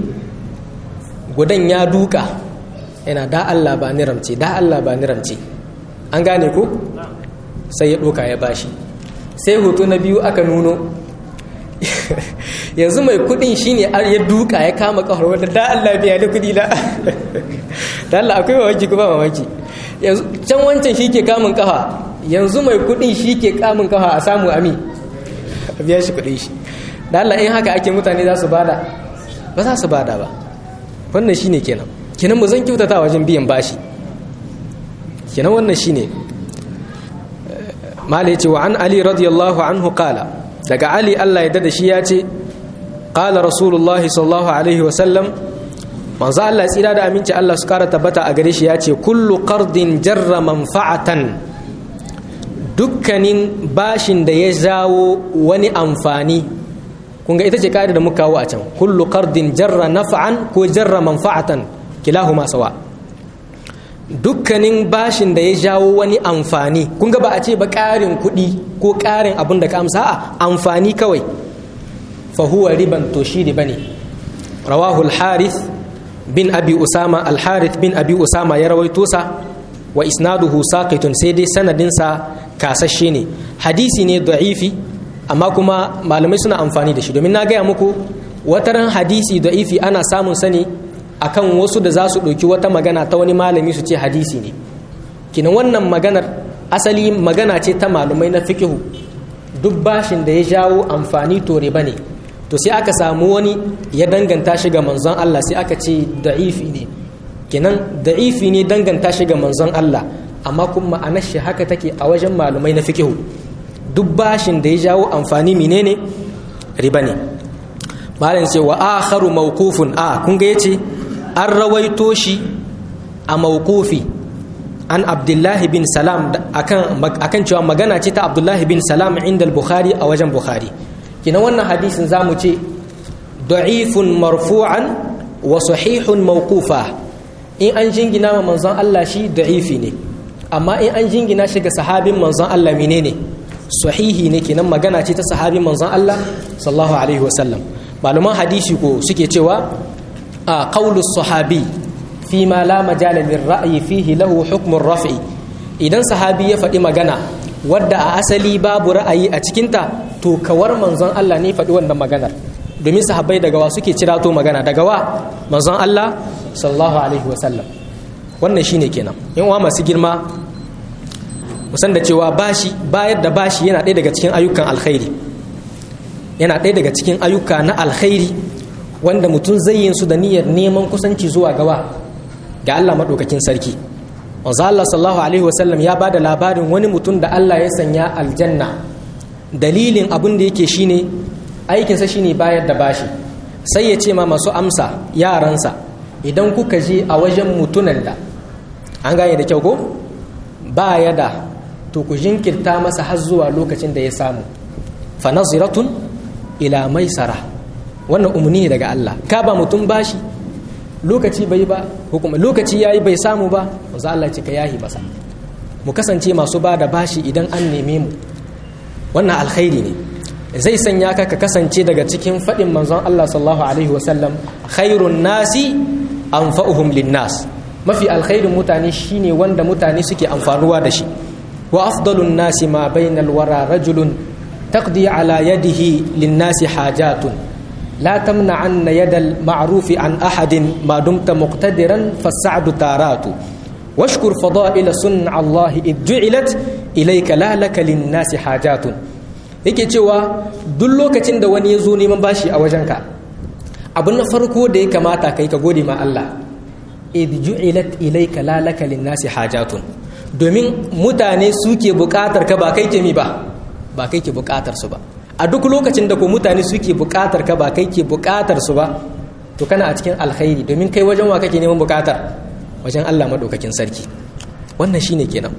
gudan ya duka yana da Allah ba ni ramce da Allah ba ni ramce an gane ko sai ya doka ya bashi sai hoto na biyu aka nuno yanzu mai kudin shine ya duka ya kama kafar wanda da Allah biya da kudi la da Allah akwai mamaki kuma mamaki yanzu can wancan shi ke kamun kafa yanzu mai kudin shi ke kamun kafa a samu ami a biya shi kudin shi da Allah in haka ake mutane za su bada ba za su bada ba wannan shine kenan kenan mu zan kyautata wajen biyan bashi kenan wannan shine mala yace wa an ali radiyallahu anhu qala daga ali Allah ya da shi ya ce qala rasulullah sallallahu alaihi wa sallam manzo Allah tsira da aminci Allah su kara tabbata a gare shi ya ce kullu qardin jarra manfa'atan dukkanin bashin da ya jawo wani amfani kun ga ita ce ka'ida da muka kawo a can kullu qardin jarra naf'an ko jarra manfa'atan kilahuma sawa dukkanin bashin da ya jawo wani amfani kun ga ba a ce ba ƙarin kuɗi ko ƙarin abin da ka amsa a amfani kawai fa huwa riban to shi riba ne rawahu al-harith bin abi usama al-harith bin abi usama ya rawaito sa wa isnaduhu saqitun sai dai sanadinsa kasashe ne hadisi ne da'ifi amma kuma malamai suna amfani da shi domin na gaya muku wataran hadisi da'ifi ana samun sani akan wasu da za su ɗauki wata magana ta wani malami su ce hadisi ne kinan wannan maganar asali magana ce ta malumai na fikihu duk bashin da ya jawo amfani to riba ne to sai aka samu wani ya danganta shi ga manzon Allah sai aka ce da'ifi ne kinan da'ifi ne danganta shi ga manzon Allah amma kuma ma'anar shi haka take a wajen malumai na fikihu duk bashin da ya jawo amfani menene riba ne malam ce wa akharu mawqufun a kun ga yace an rawaito shi a mawqufi an abdullahi bin salam akan akan cewa magana ce ta abdullahi bin salam inda al-bukhari a wajen bukhari kina wannan hadisin zamu ce da'ifun marfu'an wa sahihun mawqufa in an jingina ma manzon Allah shi da'ifi ne amma in an jingina shi ga sahabin manzon Allah menene sahihi ne kenan magana ce ta sahabin manzon Allah sallallahu alaihi wasallam malaman hadisi ko suke cewa a qaulu sahabi fi ma la majala min ra'yi fihi lahu hukmun raf'i idan sahabi ya faɗi magana wadda a asali babu ra'ayi a cikinta to kawar manzon Allah ne faɗi wannan maganar domin sahabbai daga wa suke cirato magana daga wa manzon Allah sallallahu alaihi wasallam wannan shine kenan in uwa masu girma musan da cewa bashi bayar da bashi yana ɗaya daga cikin ayyukan alkhairi yana ɗaya daga cikin ayyuka na alkhairi wanda mutum zai yin su da niyyar neman kusanci zuwa gawa ga Allah maɗaukakin sarki wanzu Allah sallallahu alaihi wasallam ya bada labarin wani mutum da Allah ya sanya aljanna dalilin abin da yake shine aikinsa shine bayar da bashi sai ya ce ma masu amsa yaransa idan kuka je a wajen mutunan da an gane da kyau ko ba ya da to ku jinkirta masa har zuwa lokacin da ya samu fa naziratun ila maisara wannan umarni ne daga Allah ka ba mutum bashi lokaci bai ba hukuma lokaci yayi bai samu ba manzo Allah ce ka yahi basa mu kasance masu ba da bashi idan an neme mu wannan alkhairi ne zai sanya ka ka kasance daga cikin faɗin manzon Allah sallallahu alaihi wasallam khairun nasi anfa'uhum linnas mafi alkhairin mutane shine wanda mutane suke amfanuwa da shi wa afdalun nasi ma bainal wara rajulun taqdi ala yadihi linnasi hajatun la tamna'anna yadal ma'rufi an ahadin ma dumta muqtadiran fas'adu taratu washkur fada'ila sunna Allah id ju'ilat ilayka la laka linnasi hajatun yake cewa duk lokacin da wani ya zo neman bashi a wajenka abin na farko da ya kamata kai ka gode ma Allah id ju'ilat ilayka la laka linnasi hajatun domin mutane suke bukatar ka ba kai ke mi ba ba kai ke bukatar su ba a duk lokacin da ko mutane suke bukatar ka ba kai ke bukatar su ba to kana a cikin alkhairi domin kai wajen wa kake neman bukatar wajen Allah madaukakin sarki wannan shine kenan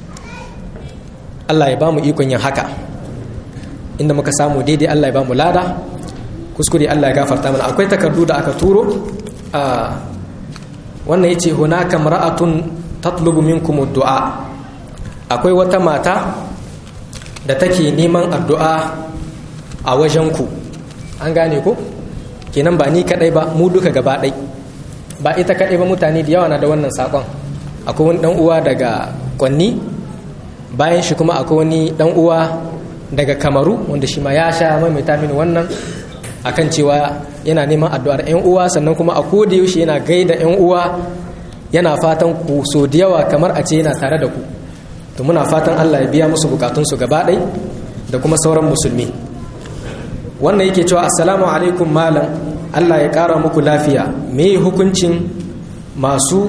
Allah ya bamu ikon yin haka inda muka samu daidai Allah ya bamu lada kuskure Allah ya gafarta mana akwai takardu da aka turo a wannan yace hunaka mar'atun tatlubu minkum du'a akwai wata mata da take neman addu'a a wajen ku an gane ku kenan ba ni kadai ba mu duka gaba dai ba ita kadai ba mutane da yawa na da wannan sakon akwai wani dan uwa daga kwanni bayan shi kuma akwai wani dan uwa daga kamaru wanda shi ma ya sha maimaita mini wannan akan cewa yana neman addu'ar 'yan uwa sannan kuma a koda yaushe yana gaida 'yan uwa yana fatan ku so da yawa kamar a ce yana tare da ku to muna fatan Allah ya biya musu bukatunsu gaba ɗai da kuma sauran musulmi wannan yake cewa assalamu alaikum malam Allah ya ƙara muku lafiya me hukuncin masu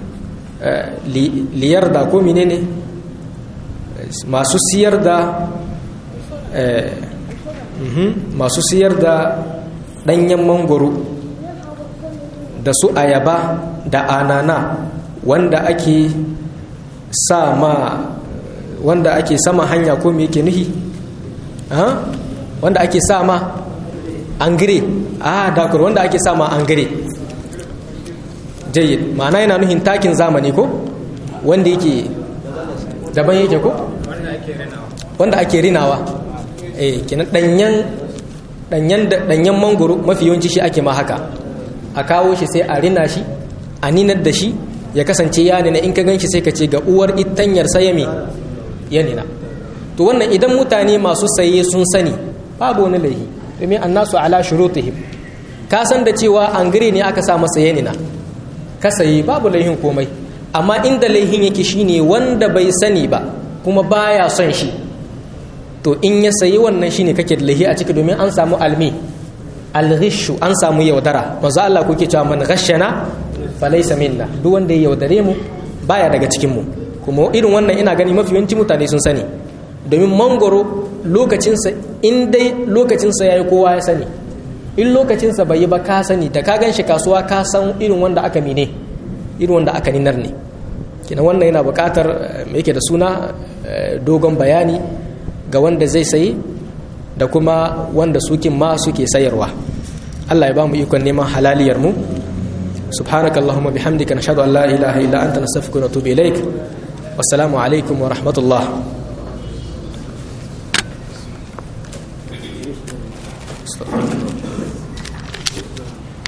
liyar da ko menene masu siyar da masu siyar da ɗanyen mangoro da su ayaba da anana wanda ake sa ma wanda ake sama hanya ko me yake nuhi wanda ake sa ma angire a dakur wanda ake sa ma angire jayyid ma'ana yana nuhin takin zamani ko wanda yake daban yake ko wanda ake rinawa eh kenan danyen danyen danyen mangoro mafi yawanci shi ake ma haka a kawo shi sai a rina shi a ninar da shi ya kasance ya nina in ka gan shi sai ka ce ga uwar itanyar sayami ya nina to wannan idan mutane masu saye sun sani babu wani laihi domin annasu ala shurutihim ka san da cewa an gire ne aka sa masa ya nina ka sayi babu laihin komai amma inda laihin yake shine wanda bai sani ba kuma baya son shi to in ya sayi wannan shine kake da laihi a ciki domin an samu almi alghishu an samu yaudara manzo Allah kuke cewa man ghashana falaysa minna duk wanda ya yaudare mu baya daga cikin mu kuma irin wannan ina gani mafi yawanci mutane sun sani domin mangoro lokacinsa in dai lokacinsa yayi kowa ya sani in lokacinsa bai yi ba ka sani da ka gan shi kasuwa ka san irin wanda aka mine irin wanda aka ninar ne kina wannan yana buƙatar me yake da suna dogon bayani ga wanda zai sayi da kuma wanda sukin ma suke sayarwa Allah ya ba mu ikon neman halaliyar mu subhanaka allahumma bihamdika nashhadu an la ilaha illa anta nastaghfiruka wa natubu ilaik wassalamu alaikum wa rahmatullah